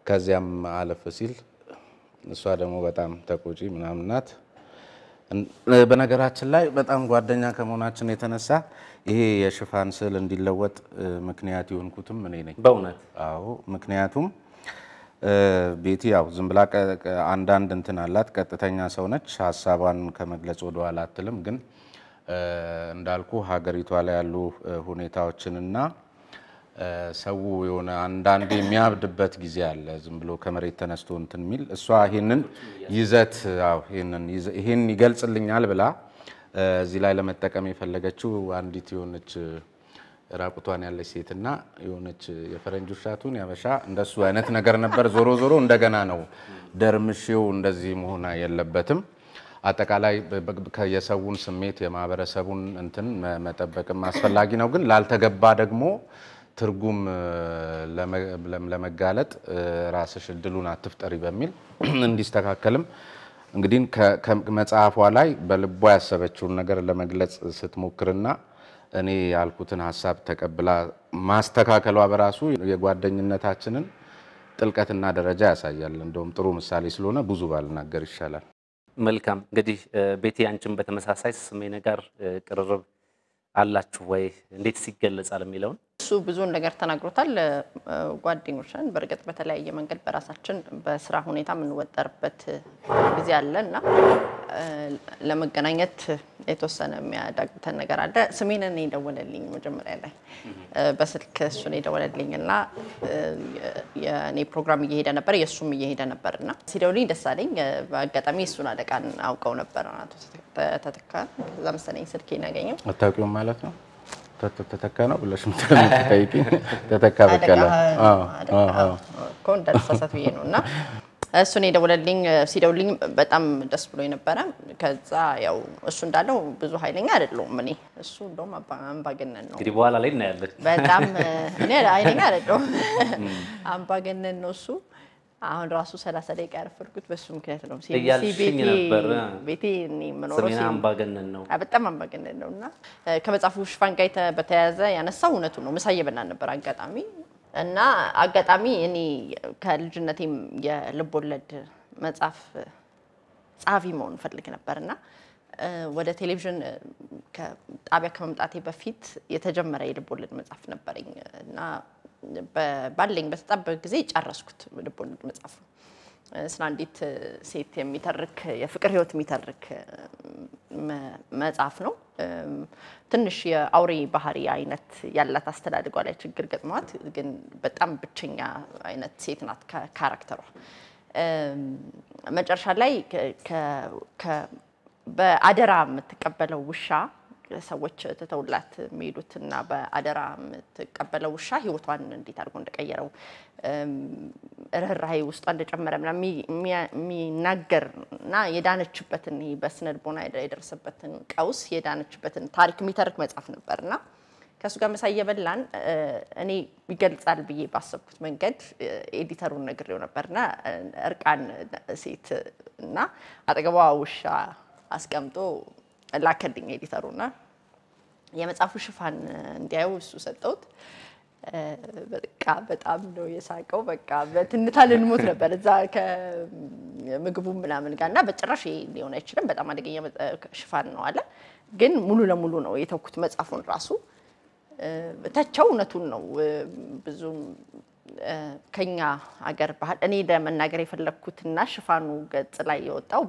ከዚያም አለፍ ሲል እሷ ደግሞ በጣም ተቆጪ ምናምን ናት። በነገራችን ላይ በጣም ጓደኛ ከመሆናችን የተነሳ ይሄ የሽፋን ስዕል እንዲለወጥ ምክንያት የሆንኩትም እኔ ነኝ። በእውነት አዎ ምክንያቱም ቤቲ ያው ዝም ብላ አንዳንድ እንትን አላት፣ ቀጥተኛ ሰው ነች። ሀሳቧን ከመግለጽ ወደኋላ አትልም። ግን እንዳልኩ ሀገሪቷ ላይ ያሉ ሁኔታዎችንና ሰው የሆነ አንዳንድ የሚያብድበት ጊዜ አለ። ዝም ብሎ ከመሬት ተነስቶ እንትን የሚል እሷ ይህንን ይዘት አዎ ይህን ይገልጽልኛል ብላ እዚህ ላይ ለመጠቀም የፈለገችው አንዲት የሆነች ራቁቷን ያለች ሴትና የሆነች የፈረንጅ ውሻቱን ያበሻ እንደሱ አይነት ነገር ነበር። ዞሮ ዞሮ እንደገና ነው ደርምሼው እንደዚህ መሆን የለበትም። አጠቃላይ የሰውን ስሜት የማህበረሰቡን እንትን መጠበቅም አስፈላጊ ነው። ግን ላልተገባ ደግሞ ትርጉም ለመጋለጥ ራስሽ እድሉን አትፍጠሪ በሚል እንዲስተካከልም እንግዲህ ከመጽሐፏ ላይ በልቧ ያሰበችውን ነገር ለመግለጽ ስትሞክርና እኔ ያልኩትን ሀሳብ ተቀብላ ማስተካከሏ በራሱ የጓደኝነታችንን ጥልቀትና ደረጃ ያሳያል። እንደውም ጥሩ ምሳሌ ስለሆነ ብዙ ባልናገር ይሻላል። መልካም እንግዲህ ቤቲ፣ አንቺም በተመሳሳይ ስሜነ ጋር ቅርርብ አላችሁ ወይ? እንዴት ይገለጻል የሚለውን እሱ ብዙውን ነገር ተናግሮታል። ጓደኞች ነን። በእርግጥ በተለያየ መንገድ በራሳችን በስራ ሁኔታ የምንወጠርበት ጊዜ አለ እና ለመገናኘት የተወሰነ የሚያዳግተን ነገር አለ። ስሜን እኔ የደወለልኝ መጀመሪያ ላይ በስልክ እሱን የደወለልኝ እና የእኔ ፕሮግራም እየሄደ ነበር፣ የእሱም እየሄደ ነበር እና ሲደውልኝ ደስ አለኝ። በአጋጣሚ እሱን አለቃን አውቀው ነበር አቶ ተተካ። ከዛ መሰለኝ ስልኬን ያገኘው አታውቂውም ማለት ነው ተተካ ነው ብለሽ የምትጠይቂ ተተካ በቀለ እኮ እንዳልሳሳት ብዬ ነው እና እሱን የደወለልኝ ሲደውልኝ በጣም ደስ ብሎ ነበረ። ከዛ ያው እሱ እንዳለው ብዙ ኃይለኛ አይደለሁም እኔ እሱ እንደውም አምባገነን ነው። እንግዲህ በኋላ ላይ እናያለን። በጣም እኔ ኃይለኛ አይደለሁም አምባገነን ነው እሱ። አሁን ራሱ ሰላሳ ደቂቃ ያረፈድኩት በሱ ምክንያት ነው። እያልሽኝ ነበር። ቤቴ እኔ የምኖረው ስሜን አምባገነን ነው። በጣም አምባገነን ነው እና ከመጽሐፉ ሽፋን ጋር በተያያዘ ያነሳው እውነቱ ነው። ምሳ እየበላን ነበር አጋጣሚ እና አጋጣሚ እኔ ከልጅነቴም የልብ ወለድ መጽሐፍ ጸሐፊ መሆን ፈልግ ነበር እና ወደ ቴሌቪዥን ጣቢያ ከመምጣቴ በፊት የተጀመረ የልብ ወለድ መጽሐፍ ነበረኝ እና ባለኝ በተጣበበ ጊዜ ጨረስኩት። ልብ ወለድ መጽሐፍ ነው። ስለ አንዲት ሴት የሚተርክ የፍቅር ሕይወት የሚተርክ መጽሐፍ ነው። ትንሽ የአውሬ ባህሪ አይነት ያላት አስተዳደጓ ላይ ችግር ገጥሟት፣ ግን በጣም ብቸኛ አይነት ሴት ናት ካራክተሯ። መጨረሻ ላይ በአደራ የምትቀበለው ውሻ ሰዎች ትተውላት የሚሄዱት እና በአደራ የምትቀበለው ውሻ ህይወቷን እንዴት አድርጎ እንደቀየረው ርኅራኄ ውስጧ እንደጨመረ ምናምን የሚናገር እና የዳነችበትን በስነ ልቦና የደረሰበትን ቀውስ የዳነችበትን ታሪክ የሚተርክ መጽሐፍ ነበር እና ከእሱ ጋር ምሳ እየበላን እኔ ይገልጻል ብዬ ባሰብኩት መንገድ ኤዲተሩን ነግሬው ነበርና እርቃን ሴት እና አጠገቧ ውሻ አስቀምጦ ላከልኝ ኤዲተሩና የመጽሐፉ ሽፋን እንዲያየው እሱ ሰጠውት። በቃ በጣም ነው የሳቀው። በቃ በትንታ ልንሞት ነበር እዛ ከምግቡ ምናምን ጋር እና በጭራሽ ሊሆን አይችልም፣ በጣም አደገኛ ሽፋን ነው አለ። ግን ሙሉ ለሙሉ ነው የተውኩት መጽሐፉን ራሱ ተቸው። እውነቱን ነው ብዙም ከኛ ሀገር ባህል እኔ ለመናገር የፈለግኩትና ሽፋኑ ገጽ ላይ የወጣው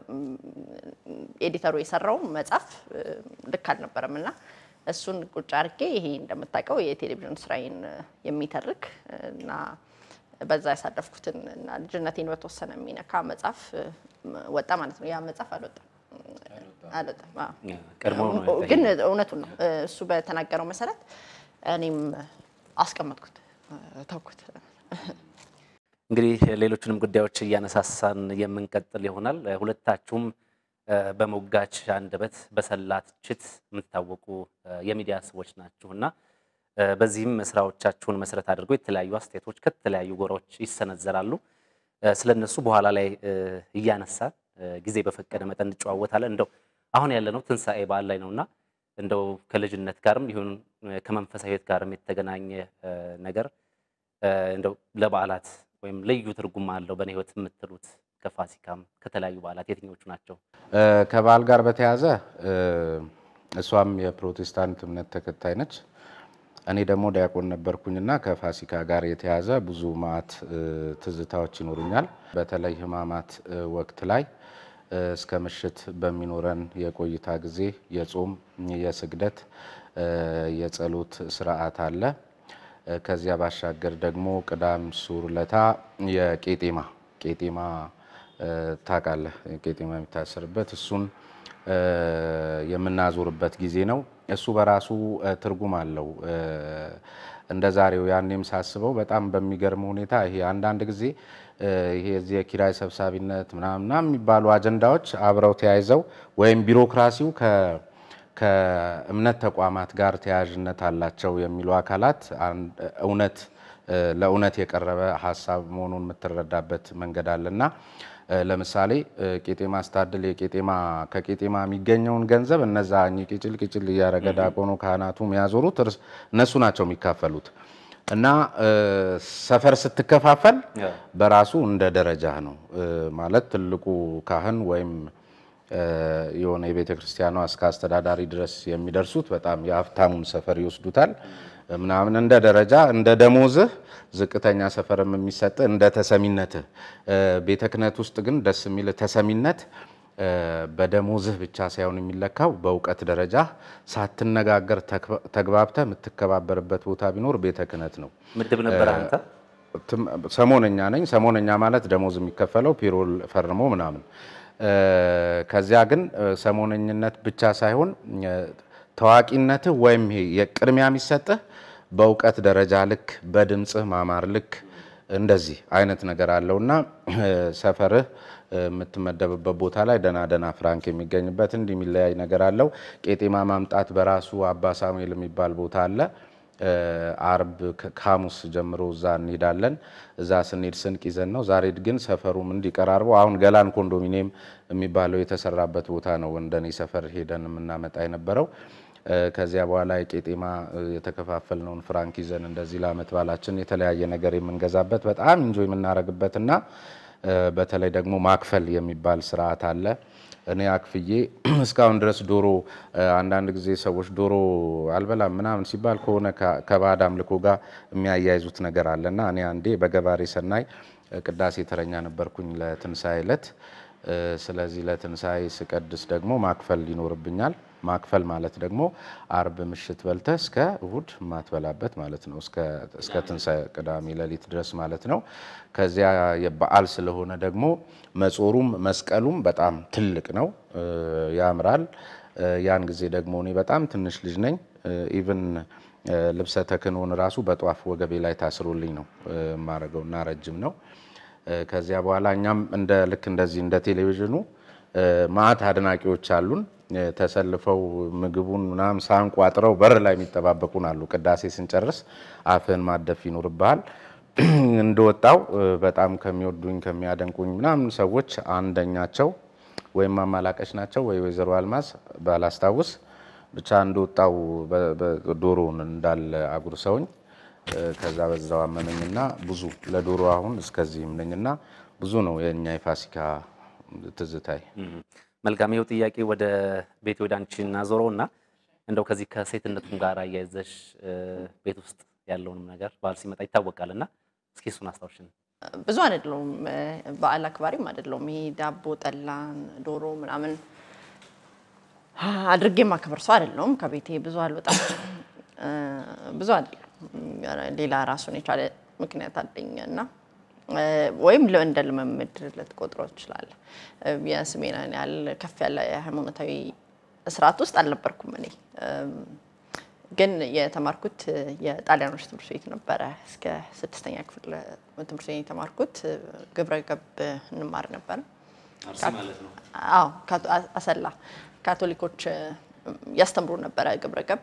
ኤዲተሩ የሰራው መጽሐፍ ልክ አልነበረም እና እሱን ቁጭ አድርጌ ይሄ እንደምታውቀው የቴሌቪዥን ስራዬን የሚተርክ እና በዛ ያሳለፍኩትን እና ልጅነቴን በተወሰነ የሚነካ መጽሐፍ ወጣ ማለት ነው። ያ መጽሐፍ አልወጣም አልወጣም፣ ግን እውነቱን ነው። እሱ በተናገረው መሰረት እኔም አስቀመጥኩት ተውኩት። እንግዲህ ሌሎችንም ጉዳዮች እያነሳሳን የምንቀጥል ይሆናል። ሁለታችሁም በሞጋች አንደበት በሰላ ትችት የምትታወቁ የሚዲያ ሰዎች ናችሁ እና በዚህም ስራዎቻችሁን መሰረት አድርገው የተለያዩ አስተያየቶች ከተለያዩ ጎራዎች ይሰነዘራሉ። ስለነሱ በኋላ ላይ እያነሳን ጊዜ በፈቀደ መጠን እንጨዋወታለን። እንደው አሁን ያለነው ትንሣኤ በዓል ላይ ነውና እንደው ከልጅነት ጋርም ይሁን ከመንፈሳዊ ሕይወት ጋርም የተገናኘ ነገር እንደው ለበዓላት ወይም ልዩ ትርጉም አለው በእኔ ሕይወት የምትሉት ከፋሲካም ከተለያዩ በዓላት የትኞቹ ናቸው? ከበዓል ጋር በተያያዘ እሷም የፕሮቴስታንት እምነት ተከታይ ነች። እኔ ደግሞ ዲያቆን ነበርኩኝና ከፋሲካ ጋር የተያዘ ብዙ ማዕት ትዝታዎች ይኖሩኛል። በተለይ ሕማማት ወቅት ላይ እስከ ምሽት በሚኖረን የቆይታ ጊዜ የጾም፣ የስግደት፣ የጸሎት ስርዓት አለ። ከዚያ ባሻገር ደግሞ ቅዳም ሱር ለታ የቄጤማ ቄጤማ ታውቃለህ፣ ቄጤማ የሚታሰርበት እሱን የምናዞርበት ጊዜ ነው። እሱ በራሱ ትርጉም አለው። እንደ ዛሬው ያኔም ሳስበው በጣም በሚገርም ሁኔታ ይሄ አንዳንድ ጊዜ ይሄ እዚህ የኪራይ ሰብሳቢነት ምናምና የሚባሉ አጀንዳዎች አብረው ተያይዘው ወይም ቢሮክራሲው ከእምነት ተቋማት ጋር ተያያዥነት አላቸው የሚሉ አካላት እውነት ለእውነት የቀረበ ሀሳብ መሆኑን የምትረዳበት መንገድ አለና ለምሳሌ ቄጤማ ስታድል የቄጤማ ከቄጤማ የሚገኘውን ገንዘብ እነዛ ቂጭል ቂጭል እያረገ ዲያቆኑ ካህናቱ የሚያዞሩት እነሱ ናቸው የሚካፈሉት። እና ሰፈር ስትከፋፈል በራሱ እንደ ደረጃ ነው ማለት ትልቁ ካህን ወይም የሆነ የቤተ ክርስቲያኗ እስከ አስተዳዳሪ ድረስ የሚደርሱት በጣም የሀብታሙን ሰፈር ይወስዱታል ምናምን እንደ ደረጃ እንደ ደሞዝህ ዝቅተኛ ሰፈርም የሚሰጥ እንደ ተሰሚነትህ። ቤተ ክህነት ውስጥ ግን ደስ የሚል ተሰሚነት በደሞዝህ ብቻ ሳይሆን የሚለካው በእውቀት ደረጃ ሳትነጋገር ተግባብተህ የምትከባበርበት ቦታ ቢኖር ቤተ ክህነት ነው። ምድብ ነበር አንተ? ሰሞነኛ ነኝ። ሰሞነኛ ማለት ደሞዝ የሚከፈለው ፔሮል ፈርሞ ምናምን። ከዚያ ግን ሰሞነኝነት ብቻ ሳይሆን ታዋቂነትህ ወይም የቅድሚያ የሚሰጥህ በእውቀት ደረጃ ልክ በድምፅህ ማማር ልክ እንደዚህ አይነት ነገር አለውና ሰፈርህ የምትመደብበት ቦታ ላይ ደና ደና ፍራንክ የሚገኝበት እንዲህ የሚለያይ ነገር አለው። ቄጤማ ማምጣት በራሱ አባ ሳሙኤል የሚባል ቦታ አለ። አርብ ከሐሙስ ጀምሮ እዛ እንሄዳለን። እዛ ስንሄድ ስንቅ ይዘን ነው። ዛሬ ግን ሰፈሩም እንዲቀራርበው አሁን ገላን ኮንዶሚኒየም የሚባለው የተሰራበት ቦታ ነው እንደኔ ሰፈር ሄደን የምናመጣ የነበረው። ከዚያ በኋላ የቄጤማ የተከፋፈልነውን ፍራንክ ይዘን እንደዚህ ለዓመት በዓላችን የተለያየ ነገር የምንገዛበት በጣም እንጆ የምናደርግበትና በተለይ ደግሞ ማክፈል የሚባል ስርዓት አለ። እኔ አክፍዬ እስካሁን ድረስ ዶሮ አንዳንድ ጊዜ ሰዎች ዶሮ አልበላም ምናምን ሲባል ከሆነ ከባዕድ አምልኮ ጋር የሚያያይዙት ነገር አለና እኔ አንዴ በገባሬ ሰናይ ቅዳሴ ተረኛ ነበርኩኝ ለትንሣኤ ዕለት። ስለዚህ ለትንሣኤ ስቀድስ ደግሞ ማክፈል ይኖርብኛል። ማክፈል ማለት ደግሞ አርብ ምሽት በልተህ እስከ እሁድ የማትበላበት ማለት ነው። እስከ ትንሣኤ ቅዳሜ ሌሊት ድረስ ማለት ነው። ከዚያ የበዓል ስለሆነ ደግሞ መጾሩም መስቀሉም በጣም ትልቅ ነው፣ ያምራል። ያን ጊዜ ደግሞ እኔ በጣም ትንሽ ልጅ ነኝ። ኢቭን ልብሰ ተክህኖን ራሱ በጧፍ ወገቤ ላይ ታስሮልኝ ነው የማደርገው እና ረጅም ነው። ከዚያ በኋላ እኛም እንደ ልክ እንደዚህ እንደ ቴሌቪዥኑ ማዕት አድናቂዎች አሉን ተሰልፈው ምግቡን ምናምን ሳህን ቋጥረው በር ላይ የሚጠባበቁን አሉ። ቅዳሴ ስንጨርስ አፍህን ማደፍ ይኖርብሃል። እንደወጣው በጣም ከሚወዱኝ ከሚያደንቁኝ ምናምን ሰዎች አንደኛቸው ወይም አማላቀች ናቸው ወይ ወይዘሮ አልማዝ ባላስታውስ ብቻ እንደወጣው ዶሮውን እንዳለ አጉርሰውኝ ከዛ በዛው አመመኝና ብዙ ለዶሮ አሁን እስከዚህም ነኝና ብዙ ነው የእኛ የፋሲካ ትዝታይ። መልካም ይኸው ጥያቄ ወደ ቤት ወደ አንቺ እናዞረው እና እንደው ከዚህ ከሴትነቱም ጋር አያይዘሽ ቤት ውስጥ ያለውንም ነገር በዓል ሲመጣ ይታወቃል እና እስኪ እሱን አስታውሽን። ብዙ አይደለውም፣ በዓል አክባሪም አይደለውም። ይሄ ዳቦ፣ ጠላን፣ ዶሮ ምናምን አድርጌ ማክበር ሰው አይደለውም። ከቤቴ ብዙ አልወጣም፣ ብዙ አይደለም። ሌላ ራሱን የቻለ ምክንያት አለኝ እና ወይም እንደ ልምምድ ልትቆጥሮ ትችላለህ። የስሜን ያህል ከፍ ያለ ሃይማኖታዊ ስርዓት ውስጥ አልነበርኩም እኔ ግን የተማርኩት የጣሊያኖች ትምህርት ቤት ነበረ። እስከ ስድስተኛ ክፍል ትምህርት ቤት የተማርኩት ግብረ ገብ እንማር ነበረ። አዎ አሰላ ካቶሊኮች ያስተምሩ ነበረ ግብረ ገብ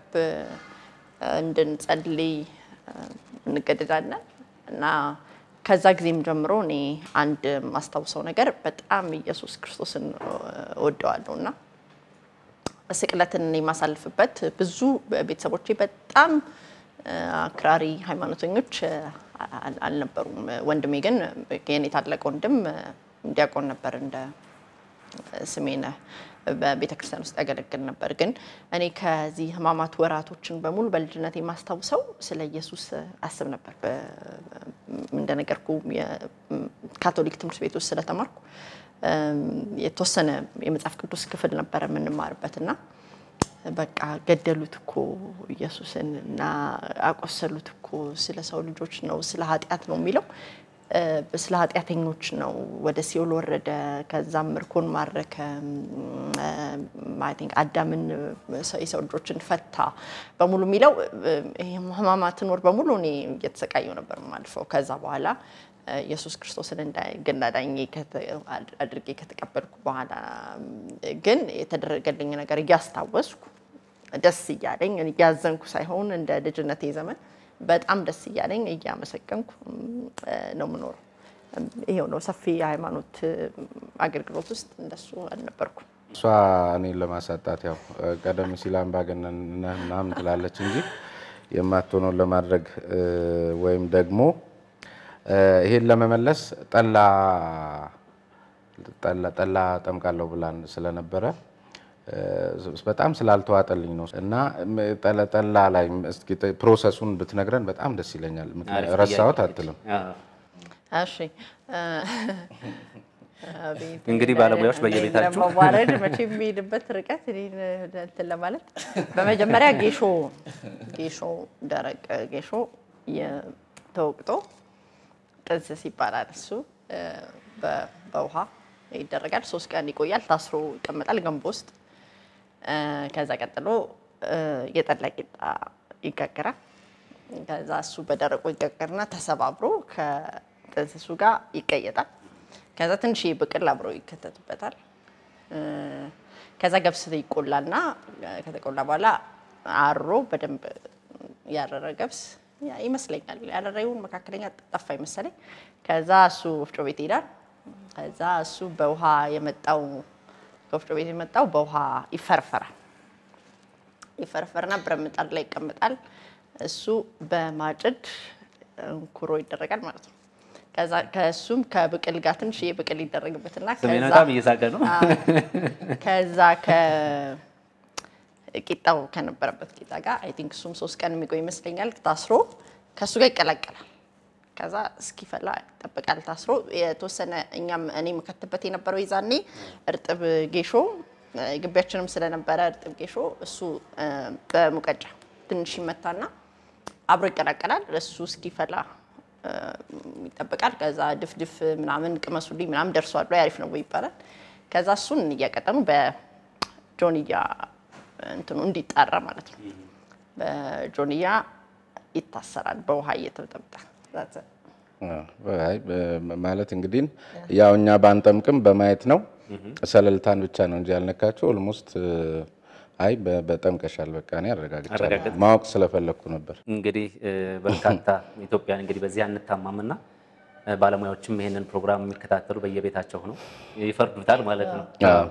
እንድንጸልይ እንገደዳለን እና ከዛ ጊዜም ጀምሮ እኔ አንድ የማስታውሰው ነገር በጣም ኢየሱስ ክርስቶስን እወደዋለሁ እና ስቅለትን የማሳልፍበት ብዙ ቤተሰቦቼ በጣም አክራሪ ሃይማኖተኞች አል- አልነበሩም። ወንድሜ ግን የኔ ታላቅ ወንድም ዲያቆን ነበር እንደ ስሜነ በቤተ ክርስቲያን ውስጥ ያገለግል ነበር። ግን እኔ ከዚህ ሕማማት ወራቶችን በሙሉ በልጅነት የማስታውሰው ስለ ኢየሱስ አስብ ነበር። በ- እንደነገርኩ የካቶሊክ ትምህርት ቤት ውስጥ ስለተማርኩ እም፣ የተወሰነ የመጽሐፍ ቅዱስ ክፍል ነበረ የምንማርበት እና በቃ ገደሉት እኮ ኢየሱስን እና አቆሰሉት እኮ ስለ ሰው ልጆች ነው፣ ስለ ኃጢአት ነው የሚለው እ፣ ስለ ኃጢአተኞች ነው። ወደ ሲኦል ወረደ፣ ከዛም ምርኮን ማረከ፣ አይ ቲንክ አዳምን ሰ- የሰው ልጆችን ፈታ በሙሉ የሚለው እ፣ ይሄ ሕማማትን ወር በሙሉ እኔ እየተሰቃየው ነበር የማልፈው። ከዛ በኋላ እ፣ ኢየሱስ ክርስቶስን እንደ ግል አዳኜ ከተ- አድ- አድርጌ ከተቀበልኩ በኋላ እ፣ ግን የተደረገልኝ ነገር እያስታወስኩ ደስ እያለኝ እያዘንኩ ሳይሆን እንደ ልጅነቴ ዘመን በጣም ደስ እያለኝ እያመሰገንኩ እም፣ እ፣ ነው የምኖረው። እም፣ ይሄው ነው። ሰፊ የሃይማኖት እ፣ አገልግሎት ውስጥ እንደሱ አልነበርኩም። እሷ እኔን ለማሳጣት ያው ቀደም ሲል አምባገነን ነህ ምናምን ትላለች እንጂ የማትሆነውን ለማድረግ እ፣ ወይም ደግሞ እ፣ ይሄን ለመመለስ ጠላ ጠላ ጠላ ጠምቃለሁ ብላን ስለነበረ እ፣ በጣም ስላልተዋጠልኝ ነው እና ም፣ ጠላ ጠላ ላይ እስኪ ፕሮሰሱን ብትነግረን በጣም ደስ ይለኛል። ምክንያቱም አሪፍ ረሳሁት ጥያቄ። አትልም። አዎ። እሺ እ፣ አቤት፣ እንግዲህ ባለሙያዎች በየቤታችሁ ለመዋረድ መቼ የሚሄድበት ርቀት እኔን እንትን ለማለት በመጀመሪያ ጌሾ ጌሾ ደረቅ ጌሾ የ- ተወቅጦ ጥንስስ ይባላል። እሱ እ፣ በ- በውሃ ይደረጋል። ሶስት ቀን ይቆያል። ታስሮ ይቀመጣል ገንቦ ውስጥ። እ፣ ከዛ ቀጥሎ እ፣ የጠላ ቂጣ ይጋገራል። ከዛ እሱ በደረቁ ይጋገርና ተሰባብሮ ከጥንስሱ ጋር ይቀየጣል። ከዛ ትንሽ ብቅል አብሮ ይከተትበታል። እ፣ ከዛ ገብስ ይቆላልና እ፣ ከተቆላ በኋላ አሮ በደንብ ያረረ ገብስ ያ- ይመስለኛል ያረረውን መካከለኛ ጠፋ ይመሰለኝ። ከዛ እሱ ወፍጮ ቤት ይሄዳል። ከዛ እሱ በውሃ የመጣው ከወፍጮ ቤት የመጣው በውሃ ይፈረፈራል። ይፈረፈርና ብረት ምጣድ ላይ ይቀመጣል። እሱ በማጭድ እንኩሮ ይደረጋል ማለት ነው። ከዛ ከእሱም ከብቅል ጋር ትንሽ ብቅል ይደረግበትና ስሜን ከዛ- በጣም እየሳቀ ነው። ከዛ ከቂጣው ከነበረበት ቂጣ ጋር አይ ቲንክ እሱም ሶስት ቀን የሚቆይ ይመስለኛል ታስሮ ከእሱ ጋር ይቀላቀላል። ከዛ እስኪፈላ ይጠበቃል ታስሮ የተወሰነ እኛም እኔ የምከትበት የነበረው ይዛኔ እርጥብ ጌሾ እ፣ ግቢያችንም ስለነበረ እርጥብ ጌሾ እሱ እ፣ በሙቀጫ ትንሽ ይመታና አብሮ ይቀላቀላል። እሱ እስኪፈላ እ፣ ይጠበቃል። ከዛ ድፍድፍ ምናምን ቅመሱልኝ ምናምን ደርሷል ወይ አሪፍ ነው ወይ ይባላል። ከዛ እሱን እያቀጠኑ በጆንያ እንትኑ እንዲጣራ ማለት ነው። በጆንያ ይታሰራል በውሃ እየተበጠበጠ That's it። አይ፣ በ- ማለት እንግዲህ ያው እኛ ባንጠምቅም በማየት ነው። ሰለልታን ብቻ ነው እንጂ ያልነካቸው ኦልሞስት አይ በ- በጠምቀሻል። በቃ እኔ አረጋግጫለሁ። አረጋገጥ። ማወቅ ስለፈለግኩ ነበር። እንግዲህ እ፣ በርካታ ኢትዮጵያን እንግዲህ በዚህ አንታማምና እ፣ ባለሙያዎችም ይሄንን ፕሮግራም የሚከታተሉ በየቤታቸው ነው ይፈርዱታል ማለት ነው።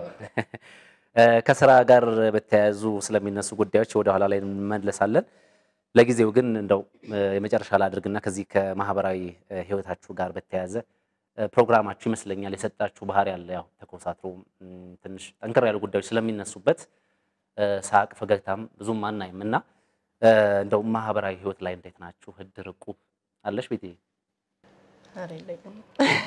እ፣ ከስራ ጋር በተያያዙ ስለሚነሱ ጉዳዮች ወደ ኋላ ላይ እንመለሳለን። ለጊዜው ግን እንደው እ፣ የመጨረሻ ላድርግና ከዚህ ከማህበራዊ እ፣ ህይወታችሁ ጋር በተያያዘ እ፣ ፕሮግራማችሁ ይመስለኛል የሰጣችሁ ባህሪ ያለ ያው ተኮሳትሮ እም፣ ትንሽ ጠንከር ያሉ ጉዳዮች ስለሚነሱበት እ፣ ሳቅ ፈገግታም ብዙም አናይም እና እ፣ እንደው ማህበራዊ ህይወት ላይ እንዴት ናችሁ? እድር እቁብ አለሽ ቤቴ? ኧረ የለኝም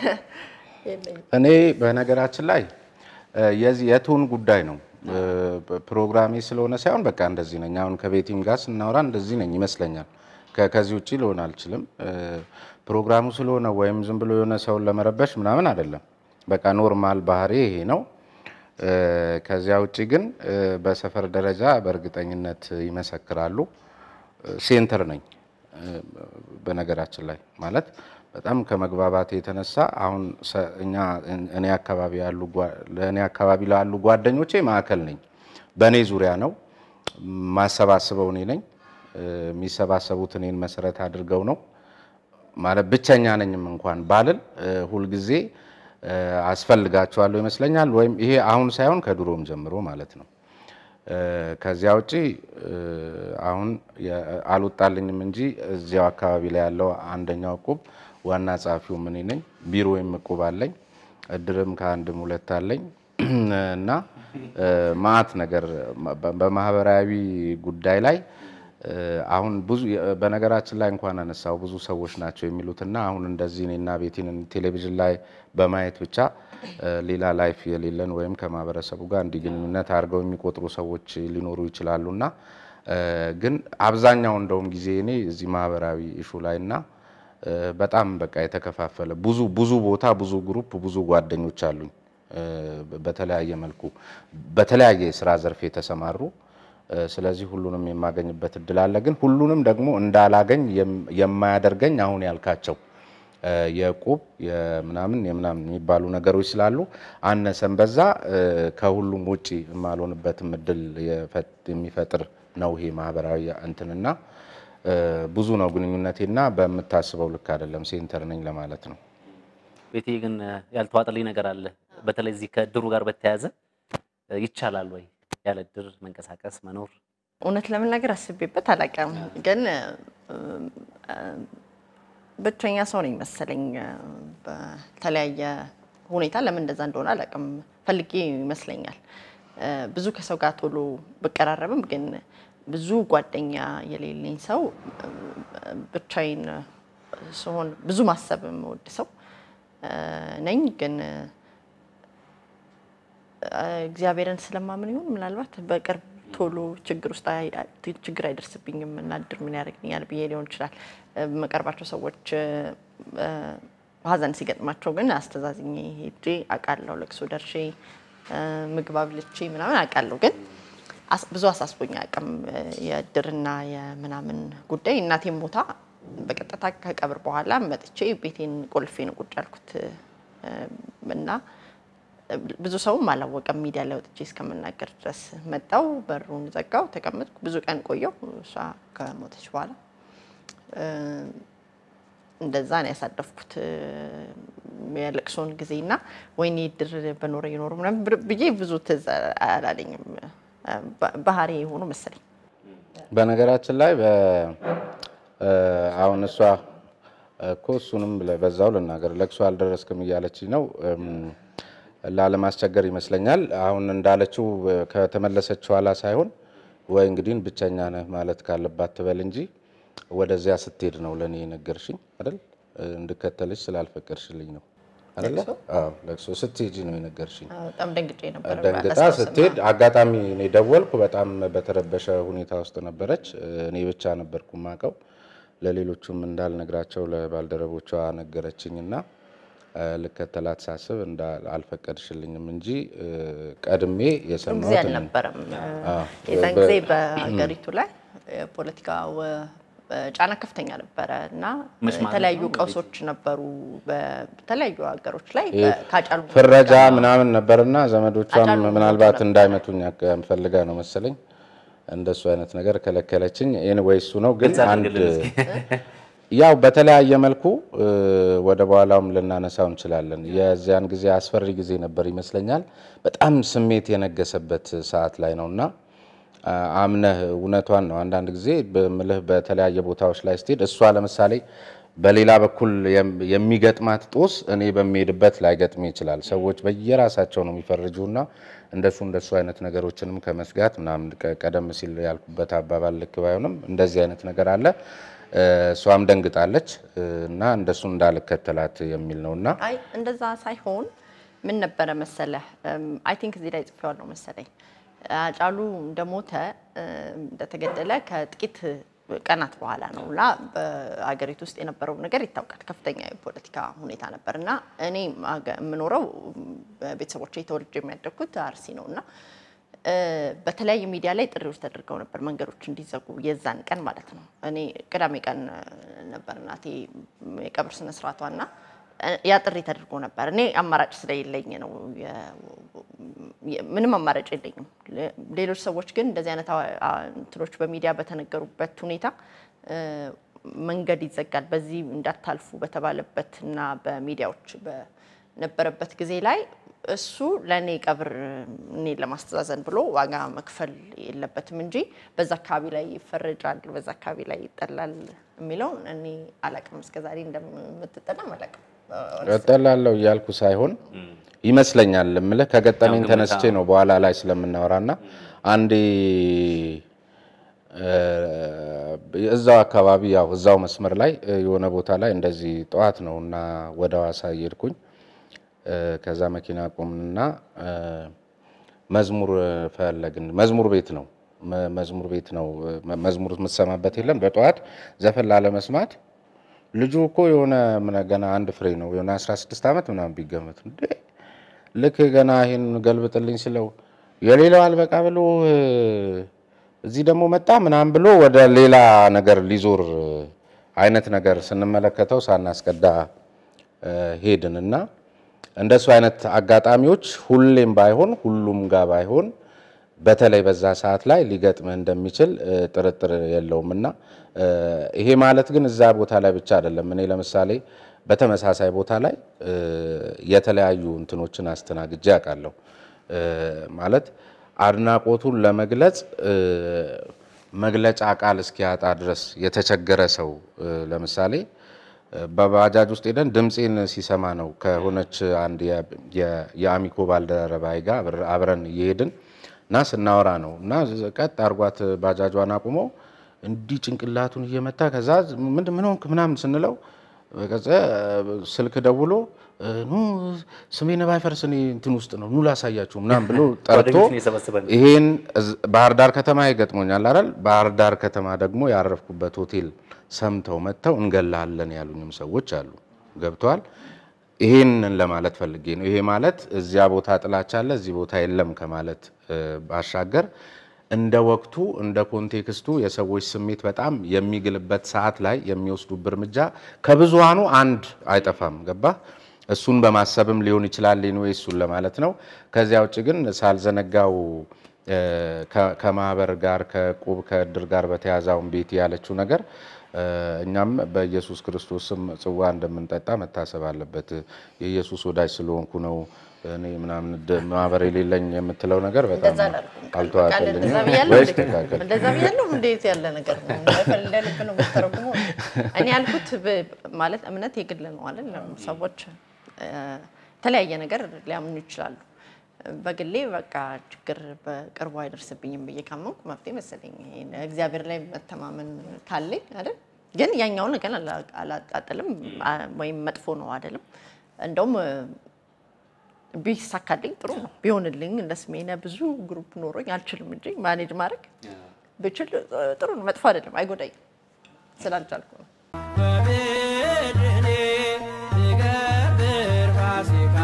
የለኝም። እኔ በነገራችን ላይ እ፣ የዚህ የቱን ጉዳይ ነው እ፣ ፕሮግራሜ ስለሆነ ሳይሆን በቃ እንደዚህ ነኝ። አሁን ከቤቲም ጋር ስናወራ እንደዚህ ነኝ ይመስለኛል። ከ- ከዚህ ውጭ ልሆን አልችልም። እ፣ ፕሮግራሙ ስለሆነ ወይም ዝም ብሎ የሆነ ሰውን ለመረበሽ ምናምን አይደለም። በቃ ኖርማል ባህሪ ይሄ ነው። እ፣ ከዚያ ውጭ ግን እ፣ በሰፈር ደረጃ በእርግጠኝነት ይመሰክራሉ። እ፣ ሴንተር ነኝ እ፣ በነገራችን ላይ ማለት በጣም ከመግባባት የተነሳ አሁን ሰ- እኛ እኔ አካባቢ ያሉ ጓ- ለእኔ አካባቢ ላሉ ጓደኞቼ ማዕከል ነኝ። በእኔ ዙሪያ ነው ማሰባስበው እኔ ነኝ። እ፣ የሚሰባሰቡት እኔን መሰረት አድርገው ነው ማለት ብቸኛ ነኝም እንኳን ባልል እ፣ ሁልጊዜ እ፣ አስፈልጋቸዋለሁ ይመስለኛል። ወይም ይሄ አሁን ሳይሆን ከድሮም ጀምሮ ማለት ነው። ከዚያ ውጪ አሁን አልወጣልኝም እንጂ እዚያው አካባቢ ላይ ያለው አንደኛው እቁብ ዋና ጸሐፊው እኔ ነኝ። ቢሮዬም እቁብ አለኝ። እድርም ከአንድም ሁለት አለኝ እና ማአት ነገር በማህበራዊ ጉዳይ ላይ አሁን ብዙ በነገራችን ላይ እንኳን አነሳው ብዙ ሰዎች ናቸው የሚሉትና አሁን እንደዚህ እኔና ቤቲን ቴሌቪዥን ላይ በማየት ብቻ ሌላ ላይፍ የሌለን ወይም ከማህበረሰቡ ጋር እንዲህ ግንኙነት አድርገው የሚቆጥሩ ሰዎች ሊኖሩ ይችላሉና ግን አብዛኛው እንደውም ጊዜ እኔ እዚህ ማህበራዊ ኢሹ ላይ እና በጣም በቃ የተከፋፈለ ብዙ ብዙ ቦታ ብዙ ግሩፕ ብዙ ጓደኞች አሉኝ በተለያየ መልኩ በተለያየ የስራ ዘርፍ የተሰማሩ ስለዚህ ሁሉንም የማገኝበት እድል አለ። ግን ሁሉንም ደግሞ እንዳላገኝ የማያደርገኝ አሁን ያልካቸው የዕቁብ የምናምን የምናምን የሚባሉ ነገሮች ስላሉ አነሰን በዛ ከሁሉም ውጪ የማልሆንበትም እድል የሚፈጥር ነው ይሄ ማህበራዊ እንትንና ብዙ ነው ግንኙነቴና በምታስበው ልክ አይደለም። ሴንተር ነኝ ለማለት ነው። ቤቴ ግን ያልተዋጠልኝ ነገር አለ። በተለይ እዚህ ከእድሩ ጋር በተያያዘ ይቻላል ወይ ያለ እድር መንቀሳቀስ መኖር? እውነት ለመናገር አስቤበት አላውቅም፣ ግን ብቸኛ ሰው ነኝ መሰለኝ። በተለያየ ሁኔታ ለምን እንደዛ እንደሆነ አላውቅም። ፈልጌ ይመስለኛል ብዙ ከሰው ጋር ቶሎ ብቀራረብም ግን ብዙ ጓደኛ የሌለኝ ሰው ብቻዬን ስሆን ብዙ ማሰብ የምወድ ሰው ነኝ። ግን እግዚአብሔርን ስለማምን ይሁን ምናልባት በቅርብ ቶሎ ችግር ውስጥ ችግር አይደርስብኝም እና እድር ምን ያደርግኛል ብዬ ሊሆን ይችላል። የምቀርባቸው ሰዎች ሀዘን ሲገጥማቸው ግን አስተዛዝኜ ሄጄ አውቃለሁ። ለቅሶ ደርሼ ምግብ አብልቼ ምናምን አውቃለሁ ግን ብዙ አሳስቦኝ አቅም የእድርና የምናምን ጉዳይ እናቴም ሞታ በቀጥታ ከቀብር በኋላ መጥቼ ቤቴን ቆልፌ ነው ቁጭ ያልኩት እና ብዙ ሰውም አላወቀም። ሚዲያ ላይ ወጥቼ እስከምናገር ድረስ መጣው፣ በሩን ዘጋው፣ ተቀመጥኩ። ብዙ ቀን ቆየው። እሷ ከሞተች በኋላ እንደዛ ነው ያሳለፍኩት የለቅሶን ጊዜና ወይኔ እድር በኖረ ይኖሩ ምናምን ብዬ ብዙ ትዝ አላለኝም። ባህሪ የሆኑ መሰለኝ። በነገራችን ላይ አሁን እሷ እኮ እሱንም በዛው ልናገር ለቅሶ አልደረስክም እያለች ነው ላለማስቸገር ይመስለኛል። አሁን እንዳለችው ከተመለሰች ኋላ ሳይሆን ወይ እንግዲህ ብቸኛ ነህ ማለት ካለባት ትበል እንጂ ወደዚያ ስትሄድ ነው ለእኔ የነገርሽኝ አይደል? እንድከተልሽ ስላልፈቀድሽልኝ ነው አይደለ? አዎ ለቅሶ ስትሄጂ ነው የነገርሽኝ። በጣም ደንግጬ ነበር። ደንግጣ ስትሄድ አጋጣሚ እኔ ደወልኩ። በጣም በተረበሸ ሁኔታ ውስጥ ነበረች። እኔ ብቻ ነበርኩ ማቀው። ለሌሎቹም እንዳልነግራቸው ለባልደረቦቿ ነገረችኝና ልከተላት ሳስብ አልፈቀድሽልኝም እንጂ ቀድሜ ጊዜ የሰማሁት እኔ ነኝ። አልነበረም። አዎ። የዛን ጊዜ በሀገሪቱ ላይ የፖለቲካ ጫና ከፍተኛ ነበረ እና ምን ማለት የተለያዩ ነው? ቀውሶች ነበሩ በተለያዩ ሀገሮች ላይ ይሄ ካጫሉ ፍረጃ ምናምን ነበርና ዘመዶቿም አጫሉ ምናልባት ነበር። እንዳይመቱኝ አቅ- ፈልጋ ነው መሰለኝ እንደሱ አይነት ነገር ከለከለችኝ። ኤኒዌይ እሱ ነው ግን ግልጽ አንድ አድርግልን እስኪ። ያው በተለያየ መልኩ እ፣ ወደ በኋላውም ልናነሳው እንችላለን። የዚያን ጊዜ አስፈሪ ጊዜ ነበር ይመስለኛል። በጣም ስሜት የነገሰበት ሰዓት ላይ ነው እና አ፣ አምነህ እውነቷን ነው። አንዳንድ ጊዜ በምልህ በተለያየ ቦታዎች ላይ ስትሄድ እሷ ለምሳሌ በሌላ በኩል የም- የሚገጥማት ጦስ እኔ በሚሄድበት ላይገጥም ይችላል። ሰዎች በየራሳቸው ነው የሚፈርጁና እንደሱ እንደሱ አይነት ነገሮችንም ከመስጋት ምናምን ቀ- ቀደም ሲል ያልኩበት አባባል ልክ ባይሆንም እንደዚህ አይነት ነገር አለ። እ፣ እሷም ደንግጣለች እ፣ እና እንደሱ እንዳልከተላት የሚል ነው እና አይ እንደዛ ሳይሆን ምን ነበረ መሰለህ፣ አይ ቲንክ እዚህ ላይ ጽፌዋለሁ መሰለኝ። አጫሉ እንደሞተ እም፣ እንደተገደለ ከጥቂት ቀናት በኋላ ነው እና በአገሪቱ ውስጥ የነበረው ነገር ይታወቃል። ከፍተኛ የፖለቲካ ሁኔታ ነበር እና እኔ አገ- የምኖረው ቤተሰቦቼ ተወልጄ የሚያደግኩት አርሲ ነው እና እ፣ በተለያየ ሚዲያ ላይ ጥሪዎች ተደርገው ነበር መንገዶች እንዲዘጉ የዛን ቀን ማለት ነው። እኔ ቅዳሜ ቀን እ፣ ነበር እናቴ የቀብር ስነ ስርዓቷ እና እ፣ ያ ጥሪ ተደርጎ ነበር። እኔ አማራጭ ስለሌለኝ ነው የ- የ- ምንም አማራጭ የለኝም። ሌ- ሌሎች ሰዎች ግን እንደዚህ አይነት አዋ- አ- እንትኖች በሚዲያ በተነገሩበት ሁኔታ እ፣ መንገድ ይዘጋል በዚህ እንዳታልፉ በተባለበት እና በሚዲያዎች በ- ነበረበት ጊዜ ላይ እሱ ለእኔ ቀብር እኔ ለማስተዛዘን ብሎ ዋጋ መክፈል የለበትም እንጂ በዛ አካባቢ ላይ ይፈረጃል፣ በዛ አካባቢ ላይ ይጠላል የሚለውን እኔ አላቅም። እስከዛሬ እንደምትጠላም አላቅም። እጠላለሁ እያልኩ ሳይሆን ይመስለኛል እምልህ ከገጠመኝ ያው ግምት፣ ተነስቼ ነው በኋላ ላይ ስለምናወራና አንዴ እ፣ እዛው አካባቢ ያው እዛው መስመር ላይ እ፣ የሆነ ቦታ ላይ እንደዚህ ጠዋት ነው እና ወደ ሐዋሳ እየሄድኩኝ እ፣ ከዛ መኪና ቆምንና እ፣ መዝሙር ፈለግን። መዝሙር ቤት ነው መ- መዝሙር ቤት ነው እ፣ መዝሙር የምትሰማበት የለም። በጠዋት ዘፈን ላለመስማት ልጁ እኮ የሆነ ምን ገና አንድ ፍሬ ነው የሆነ 16 ዓመት ምናምን ቢገመት እንዴ ልክ ገና ይሄን ገልብጥልኝ ስለው የሌላው አልበቃ ብሎ እ፣ እዚህ ደግሞ መጣ ምናምን ብሎ ወደ ሌላ ነገር ሊዞር እ፣ አይነት ነገር ስንመለከተው ሳናስቀዳ እ፣ ሄድን እና እንደሱ አይነት አጋጣሚዎች ሁሌም ባይሆን ሁሉም ጋር ባይሆን በተለይ በዛ ሰዓት ላይ ሊገጥምህ እንደሚችል እ፣ ጥርጥር የለውም እና እ፣ ይሄ ማለት ግን እዛ ቦታ ላይ ብቻ አይደለም። እኔ ለምሳሌ በተመሳሳይ ቦታ ላይ እ፣ የተለያዩ እንትኖችን አስተናግጄ አውቃለሁ። እ፣ ማለት አድናቆቱን ለመግለጽ እ፣ መግለጫ ቃል እስኪያጣ ድረስ የተቸገረ ሰው እ፣ ለምሳሌ በባጃጅ ውስጥ ሄደን ድምፄን ሲሰማ ነው ከሆነች አንድ የ- የ- የአሚኮ ባልደረባይ ጋር አብረ- አብረን እየሄድን እና ስናወራ ነው እና ቀጥ አርጓት ባጃጇን አቁሞ እንዲህ ጭንቅላቱን እየመታ ከዛ ምንድን ምን ሆንክ ምናምን ስንለው ከዛ ስልክ ደውሎ ኑ ስሜነ ባይፈርስ እኔ እንትን ውስጥ ነው ኑ ላሳያችሁ ምናምን ብሎ ጠርቶ ጓደኞችን የሰበሰበ ነው። ይሄን እዝ- ባህር ዳር ከተማ ይገጥሞኛል አይደል? ባህር ዳር ከተማ ደግሞ ያረፍኩበት ሆቴል ሰምተው መጥተው እንገላለን ያሉኝም ሰዎች አሉ። ገብተዋል። ይሄንን ለማለት ፈልጌ ነው። ይሄ ማለት እዚያ ቦታ ጥላቻ አለ፣ እዚህ ቦታ የለም ከማለት እ፣ ባሻገር እንደ ወቅቱ እንደ ኮንቴክስቱ የሰዎች ስሜት በጣም የሚግልበት ሰዓት ላይ የሚወስዱብ እርምጃ ከብዙሃኑ አንድ አይጠፋም። ገባ እሱን በማሰብም ሊሆን ይችላል ወይ እሱን ለማለት ነው። ከዚያ ውጭ ግን ሳልዘነጋው እ፣ ከ- ከማህበር ጋር ከቁብ ከእድር ጋር በተያዛውን ቤት ያለችው ነገር እ፣ እኛም በኢየሱስ ክርስቶስ ስም ጽዋ እንደምንጠጣ መታሰብ አለበት። የኢየሱስ ወዳጅ ስለሆንኩ ነው እኔ ምናምን ድ- ማህበር የሌለኝ የምትለው ነገር በጣም እንደዛ አላልኩም። ቃል አልተዋጠልኝም። እንደዛ ብያለሁ ወይስ እንዴ? ተካከል? እንደዛ ብያለሁ። እንዴት ያለ ነገር ነው? እንደ ልብ ነው የምትተረጉመው። እኔ ያልኩት ብ- ማለት እምነት የግል ነው አይደል? ሰዎች እ፣ የተለያየ ነገር ሊያምኑ ይችላሉ። በግሌ በቃ ችግር በቅርቡ አይደርስብኝም ብዬ ካመንኩ መፍትሄ መሰለኝ። ይሄን እግዚአብሔር ላይ መተማመን ካለኝ አይደል? ግን ያኛውን ነገር አላ- አላጣጥልም አ- ወይም መጥፎ ነው አይደለም። እንደውም እ፣ ቢሳካልኝ ጥሩ ነው። ቢሆንልኝ እንደ ስሜነ ብዙ ግሩፕ ኖሮኝ አልችልም እንጂ ማኔጅ ማድረግ ብችል እ፣ ጥሩ ነው። መጥፎ አይደለም፣ አይጎዳኝም። ስላልቻልኩ ነው። በምድኔ ትገብር ፋሲካ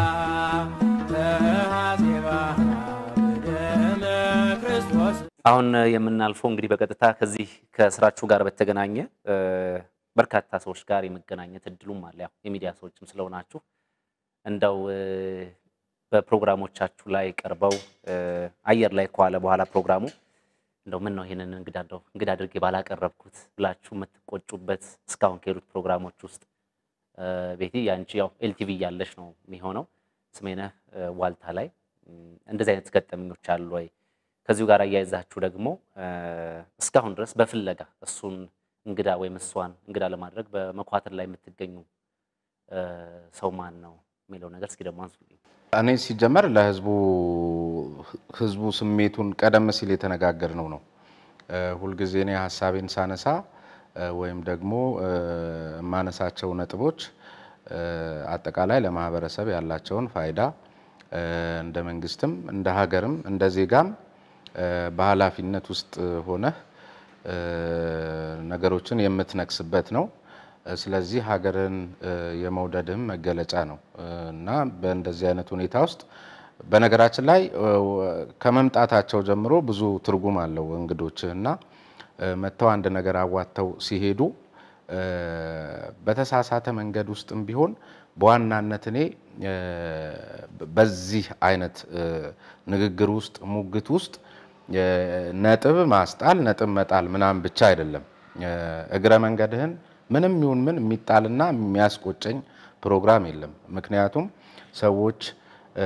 ተሐሴባ በደመ ክርስቶስ አሁን የምናልፈው እንግዲህ በቀጥታ ከዚህ ከስራችሁ ጋር በተገናኘ እ፣ በርካታ ሰዎች ጋር የመገናኘት እድሉም አለ። ያው የሚዲያ ሰዎችም ስለሆናችሁ እንደው እ፣ በፕሮግራሞቻችሁ ላይ ቀርበው እ፣ አየር ላይ ከዋለ በኋላ ፕሮግራሙ እንደው ምን ነው ይሄንን እንግዳ እንደው እንግዳ አድርጌ ባላቀረብኩት ብላችሁ የምትቆጩበት እስካሁን ከሄዱት ፕሮግራሞች ውስጥ እ፣ ቤቲ ያንቺ ያው ኤልቲቪ እያለሽ ነው የሚሆነው ስሜነህ እ፣ ዋልታ ላይ እም፣ እንደዚህ አይነት ገጠመኞች አሉ ወይ? ከዚሁ ጋር አያይዛችሁ ደግሞ እ፣ እስካሁን ድረስ በፍለጋ እሱን እንግዳ ወይም እሷን እንግዳ ለማድረግ በመኳተል ላይ የምትገኙ እ፣ ሰው ማን ነው የሚለው ነገር እስኪ ደግሞ አንሱልኝ። እኔ ሲጀመር ለህዝቡ ህዝቡ ስሜቱን ቀደም ሲል የተነጋገርነው ነው። እ፣ ሁልጊዜ እኔ ሀሳቤን ሳነሳ እ፣ ወይም ደግሞ እ፣ የማነሳቸው ነጥቦች እ፣ አጠቃላይ ለማህበረሰብ ያላቸውን ፋይዳ እ፣ እንደ መንግስትም እንደ ሀገርም እንደ ዜጋም እ፣ በኃላፊነት ውስጥ ሆነህ እ፣ ነገሮችን የምትነቅስበት ነው። እ፣ ስለዚህ ሀገርን እ፣ የመውደድህም መገለጫ ነው እ፣ እና በእንደዚህ አይነት ሁኔታ ውስጥ በነገራችን ላይ እ፣ ከመምጣታቸው ጀምሮ ብዙ ትርጉም አለው እንግዶችህ እና እ፣ መጥተው አንድ ነገር አዋጥተው ሲሄዱ እ፣ በተሳሳተ መንገድ ውስጥም ቢሆን በዋናነት እኔ እ፣ በዚህ አይነት እ፣ ንግግር ውስጥ ሙግት ውስጥ እ፣ ነጥብ ማስጣል ነጥብ መጣል ምናምን ብቻ አይደለም። እ፣ እግረ መንገድህን ምንም ይሁን ምን የሚጣልና የሚያስቆጨኝ ፕሮግራም የለም። ምክንያቱም ሰዎች እ፣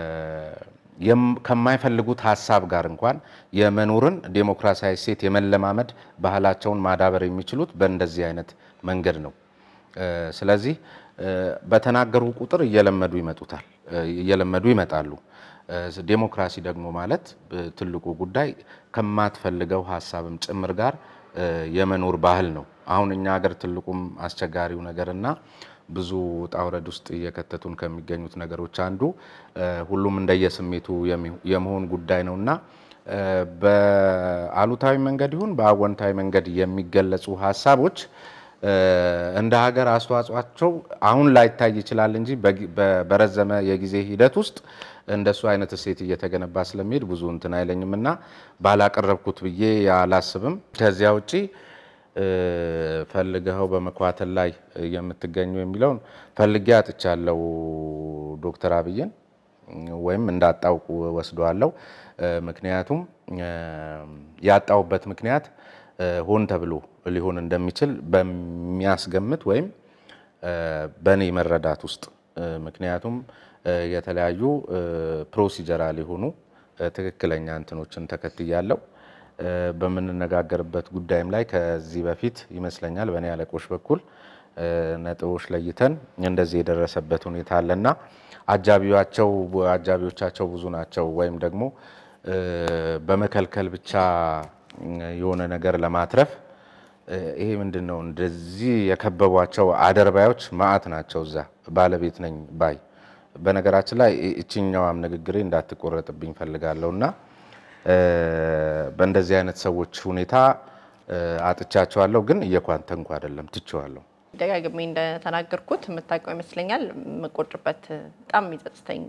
የም- ከማይፈልጉት ሀሳብ ጋር እንኳን የመኖርን ዴሞክራሲያዊ ሴት የመለማመድ ባህላቸውን ማዳበር የሚችሉት በእንደዚህ አይነት መንገድ ነው። እ፣ ስለዚህ እ፣ በተናገሩ ቁጥር እየለመዱ ይመጡታል እ፣ እየለመዱ ይመጣሉ። እ፣ ዴሞክራሲ ደግሞ ማለት እ፣ ትልቁ ጉዳይ ከማትፈልገው ሀሳብም ጭምር ጋር እ፣ የመኖር ባህል ነው። አሁን እኛ ሀገር ትልቁም አስቸጋሪው ነገርና ብዙ ውጣ ውረድ ውስጥ እየከተቱን ከሚገኙት ነገሮች አንዱ እ፣ ሁሉም እንደየስሜቱ የሚ- የመሆን ጉዳይ ነው እና እ፣ በአሉታዊ መንገድ ይሁን በአወንታዊ መንገድ የሚገለጹ ሀሳቦች እ፣ እንደ ሀገር አስተዋጽኦአቸው አሁን ላይታይ ይችላል እንጂ በጊ- በ- በረዘመ የጊዜ ሂደት ውስጥ እንደሱ አይነት እሴት እየተገነባ ስለሚሄድ ብዙ እንትን አይለኝም እና ባላቀረብኩት ብዬ አላስብም። ከዚያ ውጪ እ፣ ፈልገኸው በመኳተል ላይ የምትገኙ የሚለውን ፈልጌ አጥቻለሁ ዶክተር አብይን ወይም እንዳጣውቁ ወስደዋለሁ። እ፣ ምክንያቱም እ፣ ያጣውበት ምክንያት እ፣ ሆን ተብሎ ሊሆን እንደሚችል በሚያስገምት ወይም እ፣ በእኔ መረዳት ውስጥ እ፣ ምክንያቱም እ፣ የተለያዩ እ፣ ፕሮሲጀራል የሆኑ እ፣ ትክክለኛ እንትኖችን ተከትያለሁ። እ፣ በምንነጋገርበት ጉዳይም ላይ ከዚህ በፊት ይመስለኛል በእኔ አለቆች በኩል እ፣ ነጥቦች ለይተን እንደዚህ የደረሰበት ሁኔታ አለና አጃቢዋቸው አጃቢዎቻቸው ብዙ ናቸው ወይም ደግሞ እ፣ በመከልከል ብቻ የሆነ ነገር ለማትረፍ እ፣ ይሄ ምንድን ነው እንደዚህ የከበቧቸው አደርባዮች ማአት ናቸው። እዛ ባለቤት ነኝ ባይ በነገራችን ላይ እ- እችኛዋም ንግግሬ እንዳትቆረጥብኝ ፈልጋለሁ እና እ፣ በእንደዚህ አይነት ሰዎች ሁኔታ እ፣ አጥቻቸዋለሁ፣ ግን እየኳንተንኩ አይደለም ትቼዋለሁ። ደጋግሜ እንደተናገርኩት የምታውቀው ይመስለኛል። የምቆጭበት በጣም የሚጸጽተኝ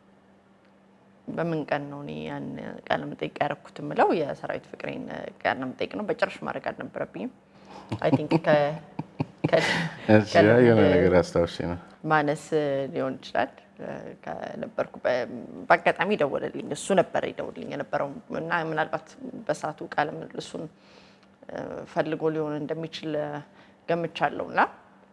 በምን ቀን ነው እኔ ያን ቃለ መጠይቅ ያደረኩት የምለው የሰራዊት ፍቅሬን ቃለ መጠይቅ ነው። በጭራሽ ማድረግ አልነበረብኝም። አይ ቲንክ የሆነ ነገር አስታውሽ ነው ማነስ ሊሆን ይችላል። ከነበርኩ በአጋጣሚ ደወለልኝ። እሱ ነበር ይደውልኝ የነበረው እና ምናልባት በሰዓቱ ቃለ ምልልሱን ፈልጎ ሊሆን እንደሚችል ገምቻለሁ እና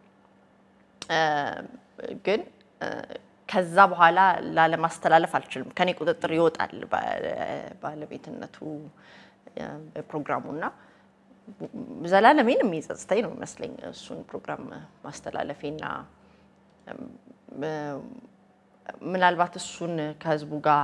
ግን ከዛ በኋላ ላለማስተላለፍ አልችልም። ከኔ ቁጥጥር ይወጣል ባለቤትነቱ ፕሮግራሙ እና ዘላለሜን የሚጸጽተኝ ነው የሚመስለኝ እሱን ፕሮግራም ማስተላለፌና ምናልባት እሱን ከህዝቡ ጋር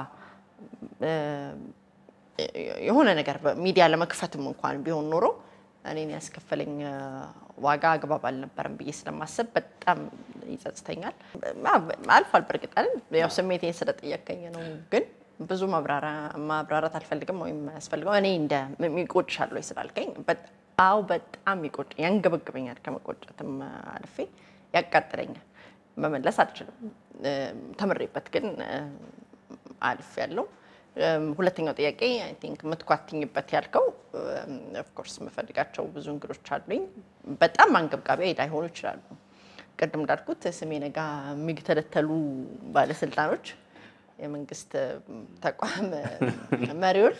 የሆነ ነገር ሚዲያ ለመክፈትም እንኳን ቢሆን ኖሮ እኔን ያስከፈለኝ ዋጋ አግባብ አልነበረም ብዬ ስለማሰብ በጣም ይጸጽተኛል። አልፏል። በእርግጥ አይደል ያው ስሜቴን ስለጠየቀኝ ነው። ግን ብዙ ማብራራት አልፈልግም ወይም ያስፈልገው እኔ እንደ ይቆጭሻል ወይ ስላልከኝ፣ አዎ በጣም ይቆጭ ያንገበግበኛል። ከመቆጨትም አልፌ ያቃጥለኛል። መመለስ አልችልም። ተምሬበት ግን አልፍ ያለው ሁለተኛው ጥያቄ አይ ቲንክ የምትኳትኝበት ያልከው ኦፍኮርስ የምፈልጋቸው ብዙ እንግዶች አሉኝ። በጣም አንገብጋቢ ላይሆኑ ይችላሉ። ቅድም እንዳልኩት ስሜ ነጋ የሚተለተሉ ባለስልጣኖች፣ የመንግስት ተቋም መሪዎች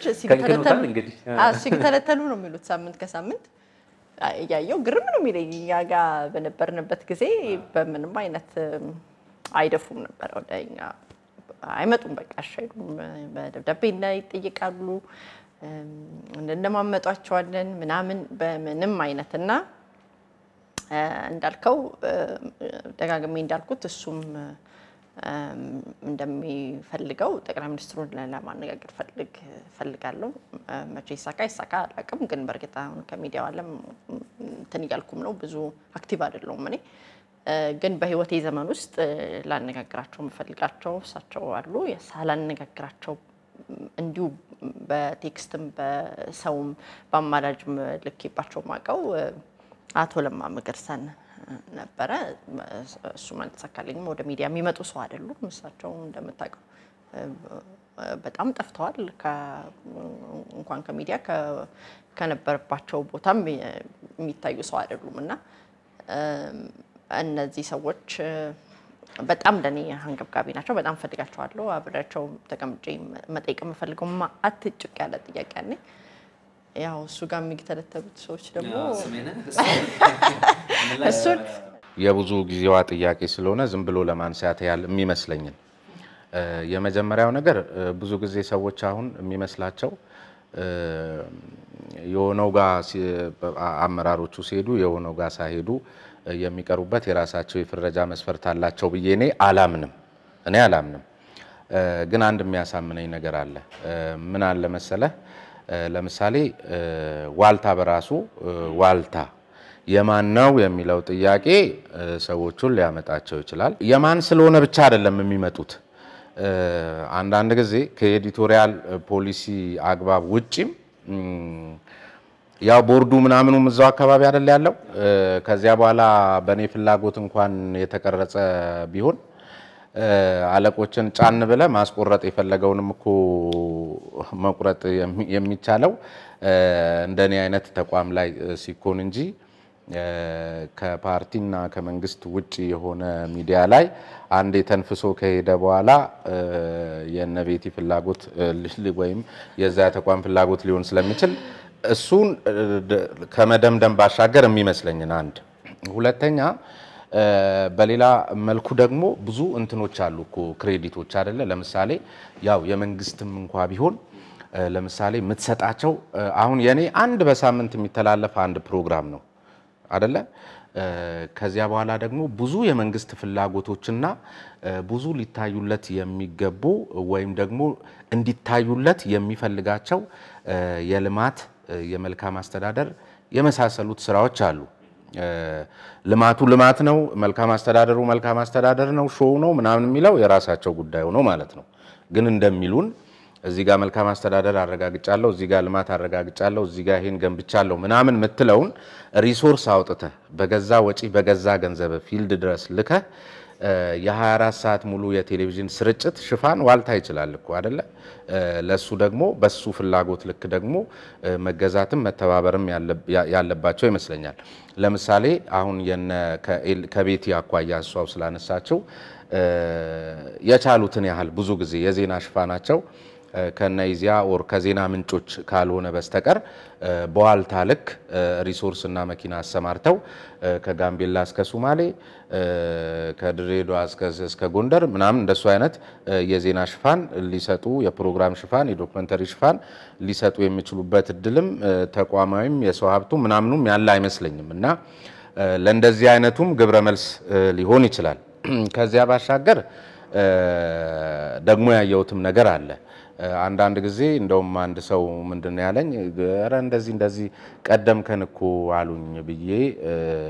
ሲተለተሉ ነው የሚሉት ሳምንት ከሳምንት እያየው ግርም ነው የሚለኝ። እኛ ጋር በነበርንበት ጊዜ በምንም አይነት አይደፉም ነበር ወደ እኛ አይመጡም። በቃ አይሉም። በደብዳቤ ይጠይቃሉ፣ እንደማመጧቸዋለን ምናምን በምንም አይነት እና እንዳልከው ደጋግሜ እንዳልኩት እሱም እንደሚፈልገው ጠቅላይ ሚኒስትሩን ለማነጋገር ፈልግ ፈልጋለሁ። መቼ ይሳካ ይሳካ አላውቅም። ግን በእርግጥ አሁን ከሚዲያው ዓለም እንትን እያልኩም ነው፣ ብዙ አክቲቭ አይደለሁም እኔ ግን በህይወቴ ዘመን ውስጥ ላነጋግራቸው የምፈልጋቸው እሳቸው አሉ። ሳላነጋግራቸው እንዲሁ በቴክስትም በሰውም በአማላጅም ልኬባቸው ማቀው አቶ ለማ መገርሳን ነበረ። እሱም አልተሳካልኝም። ወደ ሚዲያ የሚመጡ ሰው አይደሉም። እሳቸው እንደምታውቀው በጣም ጠፍተዋል። እንኳን ከሚዲያ ከነበረባቸው ቦታም የሚታዩ ሰው አይደሉም እና እነዚህ ሰዎች በጣም ለእኔ አንገብጋቢ ናቸው። በጣም ፈልጋቸዋለሁ። አብሬያቸው ተቀምጬ መጠየቅ የምፈልገው አትጭቅ ያለ ጥያቄ አለኝ። ያው እሱ ጋር የሚተለተሉት ሰዎች ደግሞ እሱን የብዙ ጊዜዋ ጥያቄ ስለሆነ ዝም ብሎ ለማንሳት ያህል የሚመስለኝን እ፣ የመጀመሪያው ነገር እ፣ ብዙ ጊዜ ሰዎች አሁን የሚመስላቸው እ፣ የሆነው ጋር ሲ- አ- አመራሮቹ ሲሄዱ የሆነው ጋር ሳይሄዱ እ፣ የሚቀሩበት የራሳቸው የፍረጃ መስፈርት አላቸው ብዬ እኔ አላምንም። እኔ አላምንም። እ፣ ግን አንድ የሚያሳምነኝ ነገር አለ። እ፣ ምን አለ መሰለህ? እ፣ ለምሳሌ እ፣ ዋልታ በራሱ እ፣ ዋልታ የማን ነው የሚለው ጥያቄ እ፣ ሰዎቹን ሊያመጣቸው ይችላል። የማን ስለሆነ ብቻ አይደለም የሚመጡት። እ፣ አንዳንድ ጊዜ ከኤዲቶሪያል እ፣ ፖሊሲ አግባብ ውጪም እም፣ ያው ቦርዱ ምናምኑም እዛው አካባቢ አይደል ያለው። እ፣ ከዚያ በኋላ በእኔ ፍላጎት እንኳን የተቀረጸ ቢሆን እ፣ አለቆችን ጫን ብለ ማስቆረጥ የፈለገውንም እኮ መቁረጥ የሚ- የሚቻለው እ፣ እንደኔ አይነት ተቋም ላይ እ፣ ሲኮን እንጂ እ፣ ከፓርቲና ከመንግስት ውጭ የሆነ ሚዲያ ላይ አንዴ ተንፍሶ ከሄደ በኋላ እ፣ የነ ቤቲ ፍላጎት እ፣ ል- ወይም የዛ ተቋም ፍላጎት ሊሆን ስለሚችል እሱን እ፣ ደ- ከመደምደም ባሻገር የሚመስለኝን አንድ ሁለተኛ እ፣ በሌላ መልኩ ደግሞ ብዙ እንትኖች አሉ እኮ ክሬዲቶች አይደለ ለምሳሌ ያው የመንግስትም እንኳ ቢሆን እ፣ ለምሳሌ የምትሰጣቸው እ፣ አሁን የኔ አንድ በሳምንት የሚተላለፍ አንድ ፕሮግራም ነው አደለ እ፣ ከዚያ በኋላ ደግሞ ብዙ የመንግስት ፍላጎቶችና እ፣ ብዙ ሊታዩለት የሚገቡ ወይም ደግሞ እንዲታዩለት የሚፈልጋቸው እ፣ የልማት እ፣ የመልካም አስተዳደር የመሳሰሉት ስራዎች አሉ። እ፣ ልማቱ ልማት ነው፣ መልካም አስተዳደሩ መልካም አስተዳደር ነው፣ ሾው ነው ምናምን የሚለው የራሳቸው ጉዳይ ሆኖ ማለት ነው። ግን እንደሚሉን እዚህ ጋር መልካም አስተዳደር አረጋግጫለሁ፣ እዚህ ጋር ልማት አረጋግጫለሁ፣ እዚህ ጋር ይሄን ገንብቻለሁ ምናምን የምትለውን ሪሶርስ አውጥተህ በገዛ ወጪ በገዛ ገንዘብ ፊልድ ድረስ ልከህ እ፣ የ24 ሰዓት ሙሉ የቴሌቪዥን ስርጭት ሽፋን ዋልታ ይችላል እኮ አደለ? እ፣ ለሱ ደግሞ በሱ ፍላጎት ልክ ደግሞ እ፣ መገዛትም መተባበርም ያለ- ያ- ያለባቸው ይመስለኛል። ለምሳሌ አሁን የነ ከኤል- ከቤቲ አኳያ እሷው ስላነሳችው እ፣ የቻሉትን ያህል ብዙ ጊዜ የዜና ሽፋናቸው እ፣ ከነይዚያ ኦር ከዜና ምንጮች ካልሆነ በስተቀር እ፣ በዋልታ ልክ እ፣ ሪሶርስ እና መኪና አሰማርተው እ፣ ከጋምቤላ እስከ ሱማሌ እ፣ ከድሬዳዋ እስከ- እስከ ጎንደር ምናምን እንደሱ አይነት እ፣ የዜና ሽፋን ሊሰጡ የፕሮግራም ሽፋን የዶክመንተሪ ሽፋን ሊሰጡ የሚችሉበት እድልም እ፣ ተቋማዊም የሰው ሀብቱ ምናምኑም ያለ አይመስለኝም እና እ፣ ለእንደዚህ አይነቱም ግብረ መልስ እ፣ ሊሆን ይችላል። ከዚያ ባሻገር እ፣ ደግሞ ያየሁትም ነገር አለ። እ፣ አንዳንድ ጊዜ እንደውም አንድ ሰው ምንድን ነው ያለኝ፣ ኧረ እንደዚህ እንደዚህ ቀደምከን እኮ አሉኝ ብዬ እ፣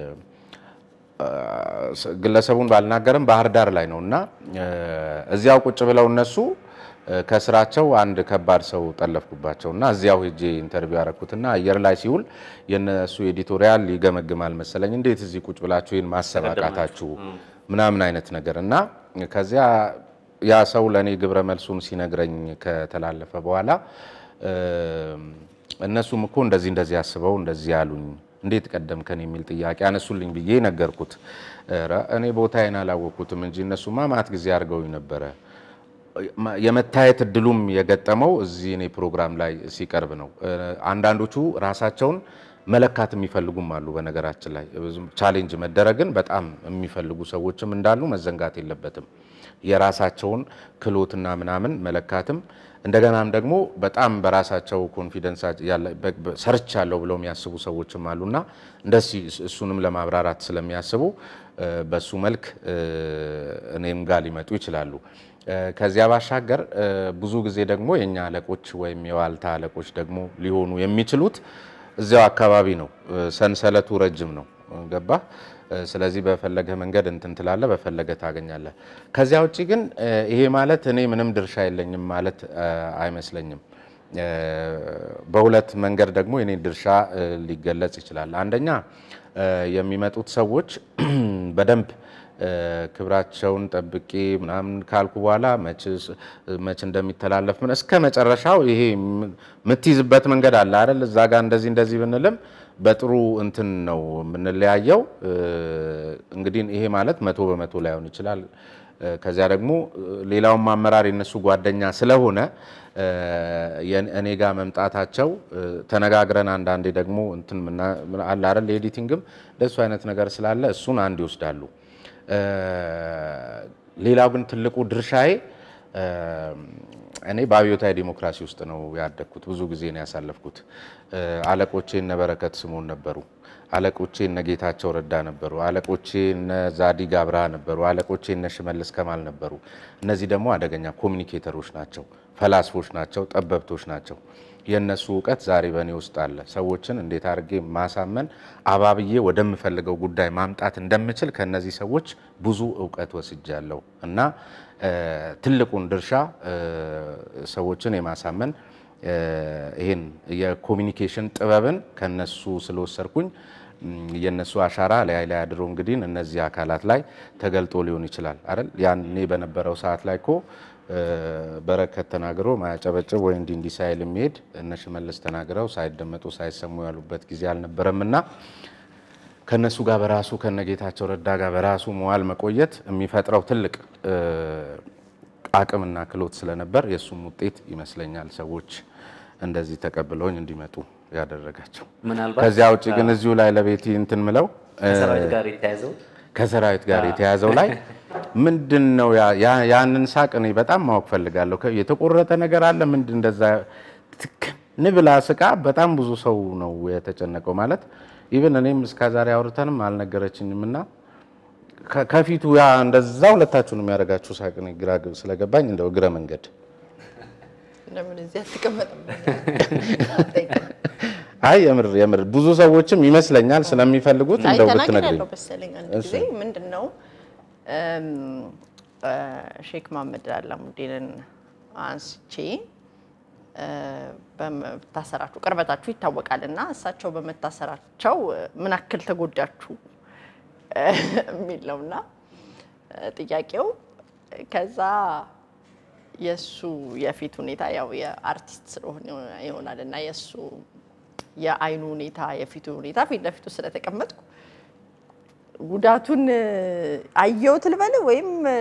ስ- ግለሰቡን ባልናገርም ባህር ዳር ላይ ነው እና እ፣ እዚያው ቁጭ ብለው እነሱ እ፣ ከስራቸው አንድ ከባድ ሰው ጠለፍኩባቸው እና እዚያው ሄጄ ኢንተርቪው ያደረኩትና አየር ላይ ሲውል የነሱ ኤዲቶሪያል ይገመግማል መሰለኝ። እንዴት እዚህ ቁጭ ብላችሁ ይህን ማሰብ አቃታችሁ ምናምን አይነት ነገር እና ከዚያ ያ ሰው ለእኔ ግብረ መልሱን ሲነግረኝ ከተላለፈ በኋላ እ፣ እነሱም እኮ እንደዚህ እንደዚህ አስበው እንደዚህ ያሉኝ እንዴት ቀደምከን የሚል ጥያቄ አነሱልኝ ብዬ ነገርኩት። ኧረ እኔ ቦታዬን አላወቅኩትም እንጂ እነሱማ ማት ጊዜ አድርገውኝ ነበረ። የመታየት እድሉም የገጠመው እዚህ እኔ ፕሮግራም ላይ ሲቀርብ ነው። እ፣ አንዳንዶቹ ራሳቸውን መለካት የሚፈልጉም አሉ። በነገራችን ላይ ብዙም ቻሌንጅ መደረግን በጣም የሚፈልጉ ሰዎችም እንዳሉ መዘንጋት የለበትም። የራሳቸውን ክህሎትና ምናምን መለካትም እንደገናም ደግሞ በጣም በራሳቸው ኮንፊደንስ ሰርች ያለው ብለው የሚያስቡ ሰዎችም አሉና እንደዚህ እሱንም ለማብራራት ስለሚያስቡ እ፣ በሱ መልክ እ፣ እኔም ጋር ሊመጡ ይችላሉ። እ፣ ከዚያ ባሻገር እ፣ ብዙ ጊዜ ደግሞ የእኛ አለቆች ወይም የዋልታ አለቆች ደግሞ ሊሆኑ የሚችሉት እዚያው አካባቢ ነው። እ፣ ሰንሰለቱ ረጅም ነው። ገባ? ስለዚህ በፈለገ መንገድ እንትን ትላለህ፣ በፈለገ ታገኛለህ። ከዚያ ውጭ ግን እ፣ ይሄ ማለት እኔ ምንም ድርሻ የለኝም ማለት እ፣ አይመስለኝም። እ፣ በሁለት መንገድ ደግሞ የኔ ድርሻ እ፣ ሊገለጽ ይችላል። አንደኛ እ፣ የሚመጡት ሰዎች በደንብ እ፣ ክብራቸውን ጠብቄ ምናምን ካልኩ በኋላ መችስ- መች እንደሚተላለፍ ምን እስከ መጨረሻው ይሄ ም- የምትይዝበት መንገድ አለ አይደል? እዛ ጋር እንደዚህ እንደዚህ ብንልም በጥሩ እንትን ነው የምንለያየው። እ፣ እንግዲህ ይሄ ማለት መቶ በመቶ ላይሆን ይችላል። እ፣ ከዚያ ደግሞ እ፣ ሌላውም አመራር የነሱ ጓደኛ ስለሆነ እ፣ የን- እኔ ጋር መምጣታቸው እ፣ ተነጋግረን አንዳንዴ ደግሞ እንትን ምና- አለ አይደል ኤዲቲንግም እንደሱ አይነት ነገር ስላለ እሱን አንድ ይወስዳሉ። እ፣ ሌላው ግን ትልቁ ድርሻዬ እ፣ እኔ በአብዮታዊ ዲሞክራሲ ውስጥ ነው ያደግኩት። ብዙ ጊዜ ነው ያሳለፍኩት። እ፣ አለቆቼ እነ በረከት ስምኦን ነበሩ። አለቆቼ እነ ጌታቸው ረዳ ነበሩ። አለቆቼ እነ ዛዲግ አብርሃ ነበሩ። አለቆቼ እነ ሽመልስ ከማል ነበሩ። እነዚህ ደግሞ አደገኛ ኮሚኒኬተሮች ናቸው፣ ፈላስፎች ናቸው፣ ጠበብቶች ናቸው። የእነሱ እውቀት ዛሬ በእኔ ውስጥ አለ። ሰዎችን እንዴት አድርጌ ማሳመን አባብዬ ወደምፈልገው ጉዳይ ማምጣት እንደምችል ከእነዚህ ሰዎች ብዙ እውቀት ወስጃለሁ እና እ፣ ትልቁን ድርሻ እ፣ ሰዎችን የማሳመን እ፣ ይህን የኮሚኒኬሽን ጥበብን ከነሱ ስለወሰድኩኝ እም፣ የነሱ አሻራ ላይ ላይ አድሮ እንግዲህ እነዚህ አካላት ላይ ተገልጦ ሊሆን ይችላል አይደል? ያኔ በነበረው ሰዓት ላይ እኮ እ፣ በረከት ተናግሮ ማያጨበጭብ ወይ እንዲህ እንዲህ ሳይል የሚሄድ እነ ሽመልስ ተናግረው ሳይደመጡ ሳይሰሙ ያሉበት ጊዜ አልነበረም እና ከነሱ ጋር በራሱ ከነጌታቸው ረዳ ጋር በራሱ መዋል መቆየት የሚፈጥረው ትልቅ እ፣ አቅምና ክሎት ስለነበር የእሱም ውጤት ይመስለኛል ሰዎች እንደዚህ ተቀብለውኝ እንዲመጡ ያደረጋቸው። ምናልባት ከዚያ ውጭ ግን እዚሁ ላይ ለቤቲ እንትን ምለው እ፣ ከሰራዊት ጋር የተያዘው ከሰራዊት ጋር የተያዘው ላይ ምንድን ነው ያ- ያ- ያንን ሳቅ እኔ በጣም ማወቅ ፈልጋለሁ። ከ- የተቆረጠ ነገር አለ ምንድን እንደዛ ትክን ብላ ስቃ በጣም ብዙ ሰው ነው የተጨነቀው። ማለት ኢቨን እኔም እስከ ዛሬ አውርተንም አልነገረችኝም እና ከ- ከፊቱ ያ እንደዛ ሁለታችሁን የሚያደርጋችሁ ሳቅ እኔ ግራ ግብ ስለገባኝ እንደው እግረ መንገድ ለምን እዚህ አትቀመጥም? አይ የምር የምር ብዙ ሰዎችም ይመስለኛል ስለሚፈልጉት አይ እንደው ተናግሬ ብትነግሪኝ ያለው መሰለኝ አንድ ጊዜ ምንድን ነው እም፣ እ፣ ሼክ መሐመድ አላሙዲንን አንስቼ እ፣ በመታሰራችሁ ቅርበታችሁ ይታወቃል እና እሳቸው በመታሰራቸው እ፣ ምን ያክል ተጎዳችሁ እ፣ የሚል ነው እና እ፣ ጥያቄው ከዛ የእሱ የፊት ሁኔታ ያው የአርቲስት ስለሆነ ይሆናል እና የእሱ የአይኑ ሁኔታ የፊቱ ሁኔታ ፊት ለፊቱ ስለተቀመጥኩ ጉዳቱን እ፣ አየሁት ልበል ወይም እ፣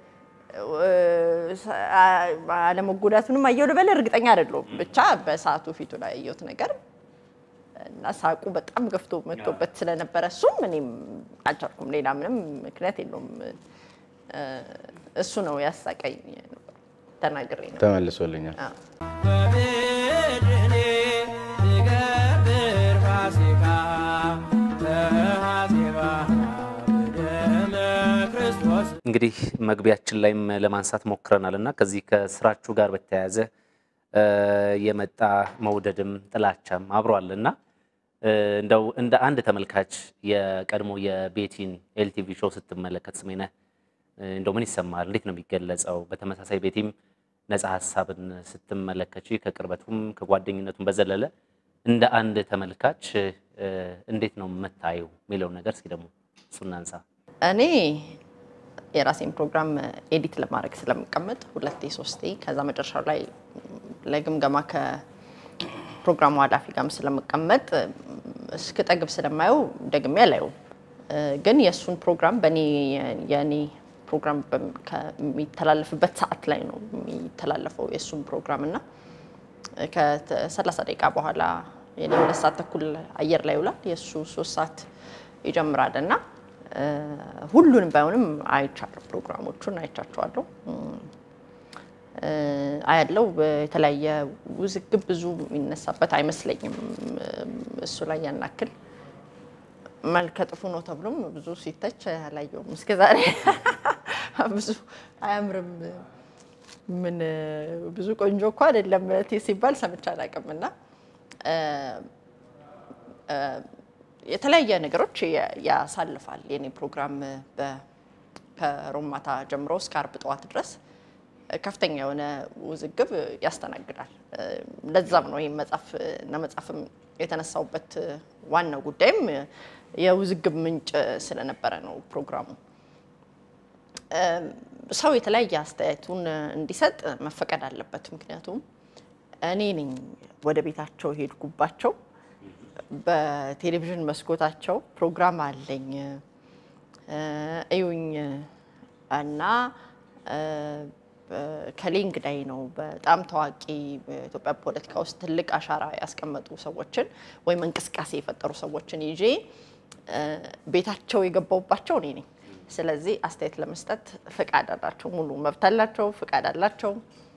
አ- አለመጎዳቱንም አየሁ ልበል እርግጠኛ አይደለሁም። ብቻ በሰዓቱ ፊቱ ላይ ያየሁት ነገር እና ሳቁ በጣም ገፍቶ መጥቶበት ስለነበረ እሱም እኔም አልቻልኩም። ሌላ ምንም ምክንያት የለውም። እ፣ እሱ ነው ያሳቀኝ። ተናግሬ ነው። ተመልሶልኛል። አዎ። በምድኔ ትገብር ፋሲካ በሐዜባ በደመ ክርስቶስ እንግዲህ መግቢያችን ላይም ለማንሳት ሞክረናል እና ከዚህ ከስራችሁ ጋር በተያያዘ እ፣ የመጣ መውደድም ጥላቻም አብሯል እና እ፣ እንደው እንደ አንድ ተመልካች የቀድሞ የቤቲን ኤልቲቪ ሾው ስትመለከት ስሜነህ እ፣ እንደው ምን ይሰማል? እንዴት ነው የሚገለጸው? በተመሳሳይ ቤቲም ነፃ ሀሳብን ስትመለከች ከቅርበቱም ከጓደኝነቱም በዘለለ እንደ አንድ ተመልካች እ፣ እንዴት ነው የምታየው የሚለውን ነገር እስኪ ደግሞ እሱ እናንሳ። እኔ የራሴን ፕሮግራም ኤዲት ለማድረግ ስለምቀመጥ ሁለቴ ሶስቴ ከዛ መጨረሻው ላይ ለግምገማ ከፕሮግራሙ ኃላፊ ጋርም ስለምቀመጥ እስክጠግብ ስለማየው ደግሜ አላየውም። እ፣ ግን የእሱን ፕሮግራም በእኔ የእኔ ፕሮግራም በም- ከሚተላለፍበት ሰዓት ላይ ነው የሚተላለፈው የእሱን ፕሮግራም እና ከሰላሳ ደቂቃ በኋላ የኔ ሁለት ሰዓት ተኩል አየር ላይ ይውላል። የእሱ ሶስት ሰዓት ይጀምራል እና እ፣ ሁሉንም ባይሆንም አይቻለሁ፣ ፕሮግራሞቹን አይቻቸዋለሁ። እ፣ አያለው የተለያየ ውዝግብ ብዙ የሚነሳበት አይመስለኝም። እሱ ላይ ያናክል መልከ ጥፉ ነው ተብሎም ብዙ ሲተች አላየውም እስከዛሬ። ብዙ አያምርም ምን ብዙ ቆንጆ እኮ አይደለም ቴ ሲባል ሰምቼ አላውቅም። እና እ፣ እ፣ የተለያየ ነገሮች ያ- ያሳልፋል የኔ ፕሮግራም በ- ከሮብ ማታ ጀምሮ እስከ አርብ ጠዋት ድረስ ከፍተኛ የሆነ ውዝግብ ያስተናግዳል። እ፣ ለዛም ነው ይህም መጽሐፍ እና መጽሐፍም የተነሳውበት ዋናው ጉዳይም የውዝግብ ምንጭ ስለነበረ ነው ፕሮግራሙ። ሰው የተለያየ አስተያየቱን እንዲሰጥ መፈቀድ አለበት። ምክንያቱም እኔ ነኝ ወደ ቤታቸው ሄድኩባቸው፣ በቴሌቪዥን መስኮታቸው ፕሮግራም አለኝ እ፣ እዩኝ እና እ፣ እ፣ ከሌ እንግዳይ ነው በጣም ታዋቂ በኢትዮጵያ ፖለቲካ ውስጥ ትልቅ አሻራ ያስቀመጡ ሰዎችን ወይም እንቅስቃሴ የፈጠሩ ሰዎችን ይዤ እ፣ ቤታቸው የገባውባቸው እኔ ነኝ። ስለዚህ አስተያየት ለመስጠት ፍቃድ አላቸው፣ ሙሉ መብት አላቸው፣ ፍቃድ አላቸው።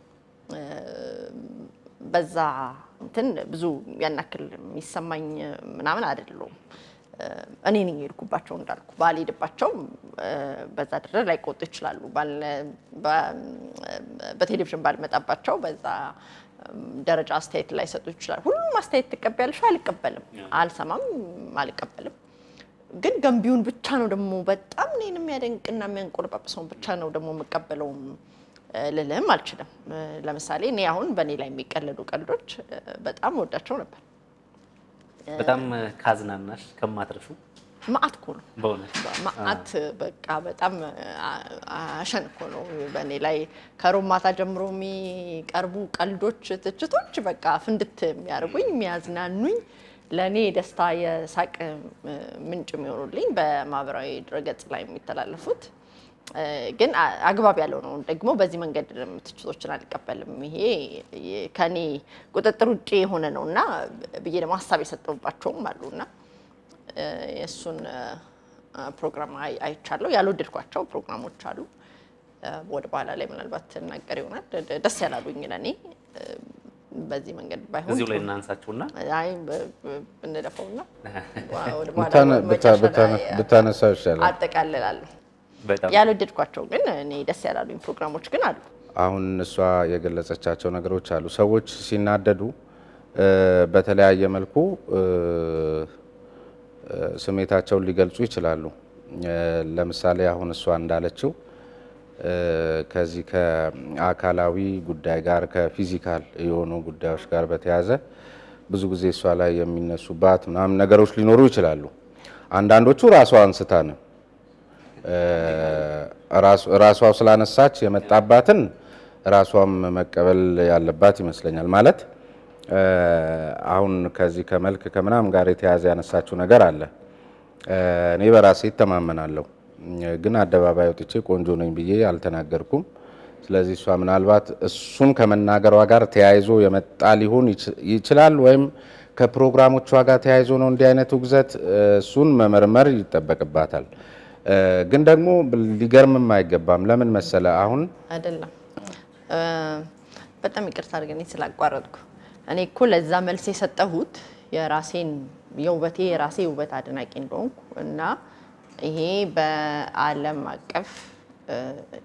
በዛ እንትን ብዙ ያናክል የሚሰማኝ ምናምን አይደለውም። እኔ ነኝ የሄድኩባቸው እንዳልኩ ባልሄድባቸው በዛ ደረጃ ላይቆጡ ይችላሉ። ባል- በ- በቴሌቪዥን ባልመጣባቸው በዛ ደረጃ አስተያየት ላይሰጡ ይችላሉ። ሁሉም አስተያየት ትቀበያለሽ? አልቀበልም፣ አልሰማም፣ አልቀበልም። ግን ገንቢውን ብቻ ነው ደግሞ በጣም እኔን የሚያደንቅና የሚያንቆለጳጵሰውን ብቻ ነው ደግሞ የምቀበለውም እ፣ ልልህም አልችልም። እ፣ ለምሳሌ እኔ አሁን በእኔ ላይ የሚቀለዱ ቀልዶች እ፣ በጣም ወዳቸው ነበር። በጣም ካዝናናሽ ከማትረሹ መዓት እኮ ነው በእውነት መዓት በቃ በጣም አ- አሸን እኮ ነው በእኔ ላይ ከሮብ ማታ ጀምሮ የሚቀርቡ ቀልዶች፣ ትችቶች በቃ ፍንድት የሚያደርጉኝ የሚያዝናኑኝ ለእኔ ደስታ የሳቅ እ፣ ምንጭ የሚሆኑልኝ በማህበራዊ ድረገጽ ላይ የሚተላለፉት እ፣ ግን አ- አግባብ ያለው ነው። ደግሞ በዚህ መንገድ ትችቶችን አልቀበልም። ይሄ የ- ከኔ ቁጥጥር ውጭ የሆነ ነው እና ብዬ ደግሞ ሀሳብ የሰጠባቸውም አሉ እና እ፣ የእሱን እ፣ ፕሮግራም አይ- አይቻለሁ። ያልወደድኳቸው ፕሮግራሞች አሉ። እ፣ ወደ በኋላ ላይ ምናልባት እናገር ይሆናል። ደ- ደስ ያላሉኝ ለእኔ እ፣ በዚህ መንገድ ባይሆን እዚሁ ላይ ጥሩ። እናንሳችሁና አይ ብ- ብ- ብንለፈውና ወደ በኋላ ብታነ- ብታ- መጨረሻ ብታነ- ላይ ብታነሳው ይሻላል። አጠቃልላለሁ። በጣም ያልወደድኳቸው ግን እኔ ደስ ያላሉኝ ፕሮግራሞች ግን አሉ። አሁን እሷ የገለጸቻቸው ነገሮች አሉ። ሰዎች ሲናደዱ እ፣ በተለያየ መልኩ እ፣ እ፣ ስሜታቸውን ሊገልጹ ይችላሉ። እ፣ ለምሳሌ አሁን እሷ እንዳለችው እ፣ ከዚህ ከአካላዊ ጉዳይ ጋር ከፊዚካል የሆኑ ጉዳዮች ጋር በተያያዘ ብዙ ጊዜ እሷ ላይ የሚነሱባት ምናምን ነገሮች ሊኖሩ ይችላሉ። አንዳንዶቹ ራሷ አንስታ ነው ራሷ ስላነሳች የመጣባትን ራሷም መቀበል ያለባት ይመስለኛል። ማለት እ፣ አሁን ከዚህ ከመልክ ከምናምን ጋር የተያያዘ ያነሳችው ነገር አለ። እ፣ እኔ በራሴ ይተማመናለሁ፣ ግን አደባባይ ወጥቼ ቆንጆ ነኝ ብዬ አልተናገርኩም። ስለዚህ እሷ ምናልባት እሱን ከመናገሯ ጋር ተያይዞ የመጣ ሊሆን ይች- ይችላል ወይም ከፕሮግራሞቿ ጋር ተያይዞ ነው እንዲህ አይነት ውግዘት፣ እ፣ እሱን መመርመር ይጠበቅባታል። እ፣ ግን ደግሞ ሊገርምም አይገባም። ለምን መሰለ አሁን አይደለም እ፣ በጣም ይቅርታ አድርገኝ ስላቋረጥኩ። እኔ እኮ ለዛ መልስ የሰጠሁት የራሴን የውበቴ የራሴ ውበት አድናቂ እንደሆንኩ እና ይሄ በዓለም አቀፍ እ፣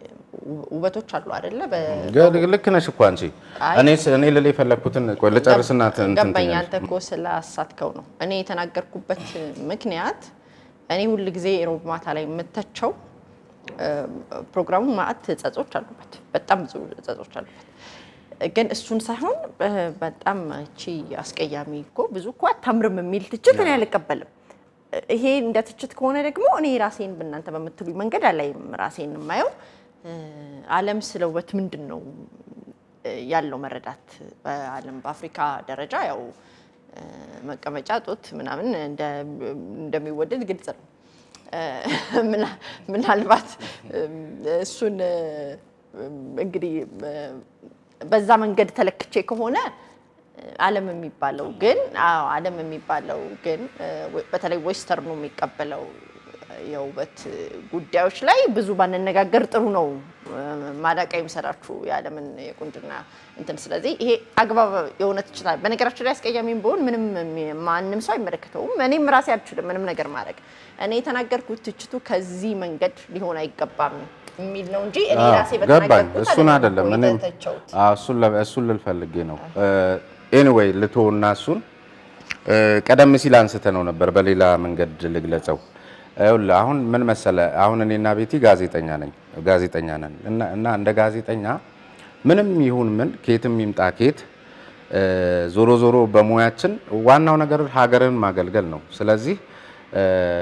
ውበቶች አሉ አይደለ? በ- ግ- ልክ ነሽ እኮ አንቺ። አይ። እኔ ስ- እኔ ልል የፈለግኩትን ቆይ ልጨርስና ት- እንትን ገባኝ። ትይኛለሽ። አንተ እኮ ስላሳትከው ነው እኔ የተናገርኩበት ምክንያት። እኔ ሁል ጊዜ ሮብ ማታ ላይ የምተቸው እ፣ ፕሮግራሙ ማአት ጸጾች አሉበት፣ በጣም ብዙ ጸጾች አሉበት። ግን እሱን ሳይሆን እ፣ በጣም እቺ አስቀያሚ እኮ ብዙ እኮ አታምርም የሚል ትችት እኔ አልቀበልም። ይሄ እንደ ትችት ከሆነ ደግሞ እኔ ራሴን በእናንተ በምትሉኝ መንገድ አላይም። ራሴን የማየው እ፣ ዓለም ስለ ውበት ምንድን ነው እ፣ ያለው መረዳት በዓለም በአፍሪካ ደረጃ ያው እ፣ መቀመጫ ጡት ምናምን እንደ- እንደሚወደድ ግልጽ ነው። እ፣ ምና- ምናልባት እም፣ እሱን እ፣ እንግዲህ እ፣ በዛ መንገድ ተለክቼ ከሆነ ዓለም የሚባለው ግን አዎ ዓለም የሚባለው ግን እ፣ በተለይ ዌስተርኑ የሚቀበለው የውበት ጉዳዮች ላይ ብዙ ባንነጋገር ጥሩ ነው። እ፣ ማዳቃ ይምሰላችሁ የዓለምን የቁንጅና እንትን። ስለዚህ ይሄ አግባብ የሆነ ትችላል። በነገራችን ላይ አስቀያሚም ቢሆን ምንም የሚ- ማንም ሰው አይመለከተውም። እኔም ራሴ አልችልም ምንም ነገር ማድረግ። እኔ የተናገርኩት ትችቱ ከዚህ መንገድ ሊሆን አይገባም የሚል ነው እንጂ እኔ አዎ፣ ራሴ ገባኝ። በተናገርኩት እሱን አይደለም እኮ እኔም የተተቸሁት። አዎ፣ እሱን ለ- እሱን ልል ፈልጌ ነው። ኤኒዌይ ልቶና እሱን እ፣ ቀደም ሲል አንስተ ነው ነበር በሌላ መንገድ ልግለጸው። ይኸውልህ አሁን ምን መሰለ፣ አሁን እኔና ቤቲ ጋዜጠኛ ነኝ ጋዜጠኛ ነን እና እና እንደ ጋዜጠኛ ምንም ይሁን ምን ኬትም ይምጣ ኬት እ፣ ዞሮ ዞሮ በሙያችን ዋናው ነገር ሀገርን ማገልገል ነው። ስለዚህ እ፣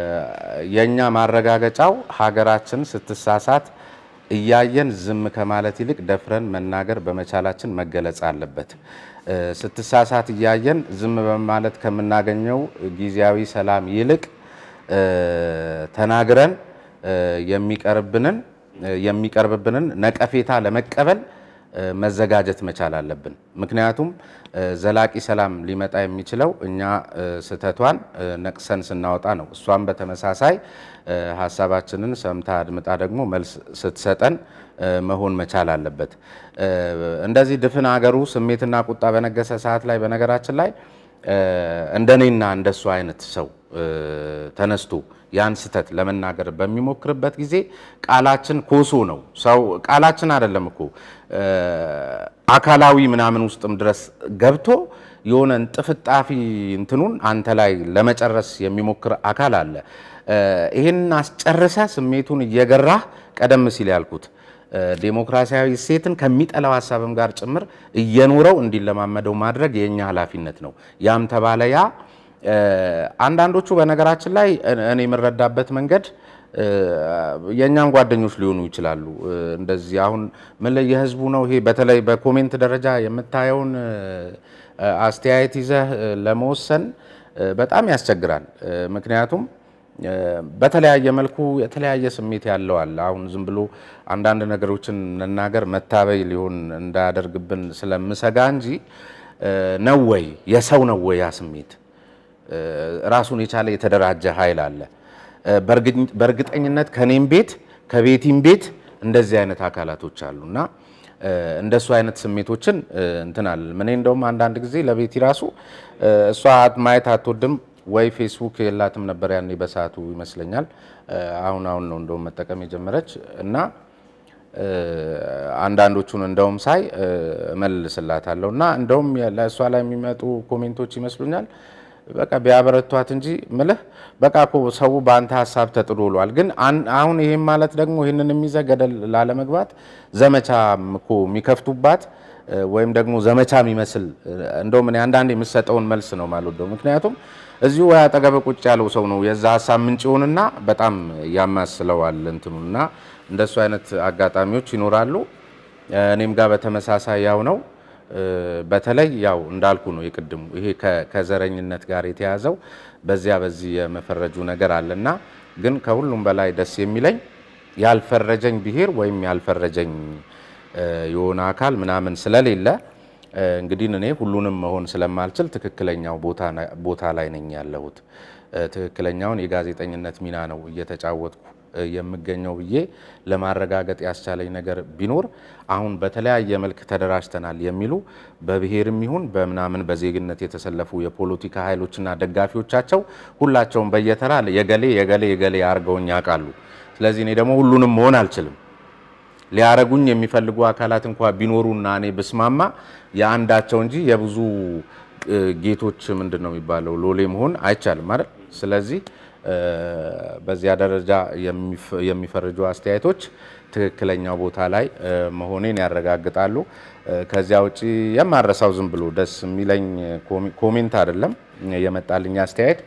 የእኛ ማረጋገጫው ሀገራችን ስትሳሳት እያየን ዝም ከማለት ይልቅ ደፍረን መናገር በመቻላችን መገለጽ አለበት። እ፣ ስትሳሳት እያየን ዝም በማለት ከምናገኘው ጊዜያዊ ሰላም ይልቅ እ፣ ተናግረን እ፣ የሚቀርብንን የሚቀርብብንን ነቀፌታ ለመቀበል መዘጋጀት መቻል አለብን። ምክንያቱም ዘላቂ ሰላም ሊመጣ የሚችለው እኛ ስህተቷን ነቅሰን ስናወጣ ነው። እሷም በተመሳሳይ ሀሳባችንን ሰምታ አድምጣ ደግሞ መልስ ስትሰጠን መሆን መቻል አለበት። እንደዚህ ድፍን ሀገሩ ስሜትና ቁጣ በነገሰ ሰዓት ላይ በነገራችን ላይ እንደኔና እንደሱ አይነት ሰው ተነስቶ ያን ስህተት ለመናገር በሚሞክርበት ጊዜ ቃላችን ኮሶ ነው። ሰው ቃላችን አይደለም እኮ አካላዊ ምናምን ውስጥም ድረስ ገብቶ የሆነ እንጥፍጣፊ እንትኑን አንተ ላይ ለመጨረስ የሚሞክር አካል አለ። ይህን አስጨርሰ ስሜቱን እየገራህ ቀደም ሲል ያልኩት ዴሞክራሲያዊ እሴትን ከሚጠላው ሀሳብም ጋር ጭምር እየኖረው እንዲለማመደው ማድረግ የእኛ ኃላፊነት ነው። ያም ተባለ ያ አንዳንዶቹ በነገራችን ላይ እኔ የምረዳበት መንገድ የእኛም ጓደኞች ሊሆኑ ይችላሉ። እንደዚህ አሁን ምን ላይ የህዝቡ ነው ይሄ በተለይ በኮሜንት ደረጃ የምታየውን አስተያየት ይዘህ ለመወሰን በጣም ያስቸግራል። ምክንያቱም በተለያየ መልኩ የተለያየ ስሜት ያለው አለ። አሁን ዝም ብሎ አንዳንድ ነገሮችን መናገር መታበይ ሊሆን እንዳያደርግብን ስለምሰጋ እንጂ ነው ወይ የሰው ነው ወይ ያ ስሜት ራሱን የቻለ የተደራጀ ኃይል አለ። በእርግጠኝነት ከኔም ቤት ከቤቲም ቤት እንደዚህ አይነት አካላቶች አሉ እና እንደሱ አይነት ስሜቶችን እንትን አለ እኔ እንደውም አንዳንድ ጊዜ ለቤቲ ራሱ እሷ ማየት አትወድም ወይ ፌስቡክ የላትም ነበር ያኔ በሰዓቱ ይመስለኛል። አሁን አሁን ነው እንደውም መጠቀም የጀመረች እና አንዳንዶቹን እንደውም ሳይ እመልስላታለሁ እና እንደውም ለእሷ ላይ የሚመጡ ኮሜንቶች ይመስሉኛል በቃ ቢያበረቷት እንጂ ምልህ በቃ እኮ ሰው በአንተ ሀሳብ ተጥሎ ውሏል። ግን አሁን ይህም ማለት ደግሞ ይህንን የሚይዘ ገደል ላለመግባት ዘመቻ እኮ የሚከፍቱባት ወይም ደግሞ ዘመቻ የሚመስል እንደውም እኔ አንዳንድ የምሰጠውን መልስ ነው የማልወደው። ምክንያቱም እዚሁ ወይ አጠገብ ቁጭ ያለው ሰው ነው የዛ ሀሳብ ምንጭ ይሆንና በጣም ያማስለዋል እንትኑና እንደሱ አይነት አጋጣሚዎች ይኖራሉ። እኔም ጋር በተመሳሳይ ያው ነው። በተለይ ያው እንዳልኩ ነው የቅድሙ ይሄ ከዘረኝነት ጋር የተያዘው በዚያ በዚህ የመፈረጁ ነገር አለና ግን ከሁሉም በላይ ደስ የሚለኝ ያልፈረጀኝ ብሔር ወይም ያልፈረጀኝ የሆነ አካል ምናምን ስለሌለ እንግዲህ እኔ ሁሉንም መሆን ስለማልችል ትክክለኛው ቦታ ላይ ነኝ ያለሁት። ትክክለኛውን የጋዜጠኝነት ሚና ነው እየተጫወትኩ የምገኘው ብዬ ለማረጋገጥ ያስቻለኝ ነገር ቢኖር አሁን በተለያየ መልክ ተደራጅተናል የሚሉ በብሔርም ይሁን በምናምን በዜግነት የተሰለፉ የፖለቲካ ኃይሎችና ደጋፊዎቻቸው ሁላቸውም በየተራ የገሌ የገሌ የገሌ አድርገውኝ ያውቃሉ። ስለዚህ እኔ ደግሞ ሁሉንም መሆን አልችልም። ሊያረጉኝ የሚፈልጉ አካላት እንኳ ቢኖሩና እኔ ብስማማ የአንዳቸው እንጂ የብዙ ጌቶች ምንድን ነው የሚባለው ሎሌ መሆን አይቻልም አይደል? ስለዚህ በዚያ ደረጃ የሚፈርጁ አስተያየቶች ትክክለኛው ቦታ ላይ መሆኔን ያረጋግጣሉ። ከዚያ ውጭ የማረሳው ዝም ብሎ ደስ የሚለኝ ኮሜንት አይደለም የመጣልኝ አስተያየት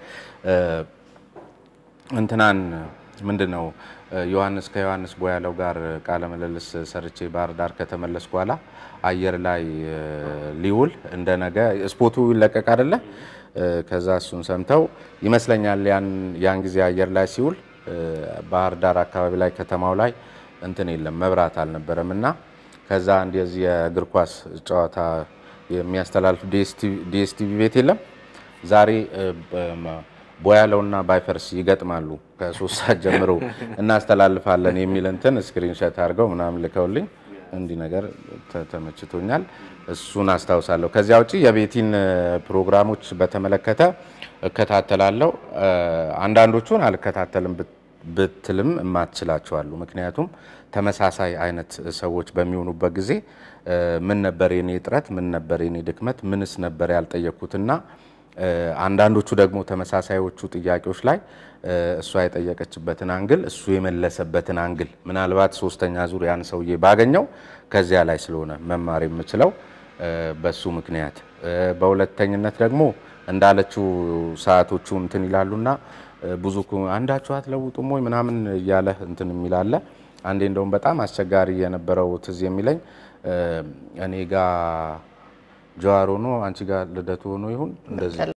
እንትናን ምንድን ነው ዮሐንስ ከዮሐንስ ቦያለው ጋር ቃለ ምልልስ ሰርቼ ባህር ዳር ከተመለስኩ በኋላ አየር ላይ ሊውል እንደ ነገ ስፖቱ ይለቀቅ አይደለ? ከዛ እሱን ሰምተው ይመስለኛል ያን ጊዜ አየር ላይ ሲውል ባህር ዳር አካባቢ ላይ ከተማው ላይ እንትን የለም መብራት አልነበረም እና ከዛ አንድ የዚህ የእግር ኳስ ጨዋታ የሚያስተላልፍ ዲኤስቲቪ ቤት የለም ዛሬ ቦያለውና ባይፈርስ ይገጥማሉ ከሶስት ሰዓት ጀምሮ እናስተላልፋለን የሚል እንትን ስክሪንሸት አድርገው ምናምን ልከውልኝ እንዲህ ነገር ተመችቶኛል። እሱን አስታውሳለሁ። ከዚያ ውጭ የቤቲን ፕሮግራሞች በተመለከተ እከታተላለሁ። አንዳንዶቹን አልከታተልም ብትልም እማትችላቸዋሉ። ምክንያቱም ተመሳሳይ አይነት ሰዎች በሚሆኑበት ጊዜ ምን ነበር የኔ ጥረት፣ ምን ነበር የኔ ድክመት፣ ምንስ ነበር ያልጠየቅኩትና አንዳንዶቹ ደግሞ ተመሳሳዮቹ ጥያቄዎች ላይ እሷ የጠየቀችበትን አንግል እሱ የመለሰበትን አንግል ምናልባት ሶስተኛ ዙር ያን ሰውዬ ባገኘው ከዚያ ላይ ስለሆነ መማር የምችለው በሱ ምክንያት፣ በሁለተኝነት ደግሞ እንዳለችው ሰዓቶቹ እንትን ይላሉና ብዙ አንዳችሁ አትለውጡም ወይ ምናምን እያለ እንትን የሚላለ አንዴ እንደውም በጣም አስቸጋሪ የነበረው ትዝ የሚለኝ እኔ ጋ ጀዋር ሆኖ አንቺ ጋር ልደቱ ሆኖ ይሁን እንደዚህ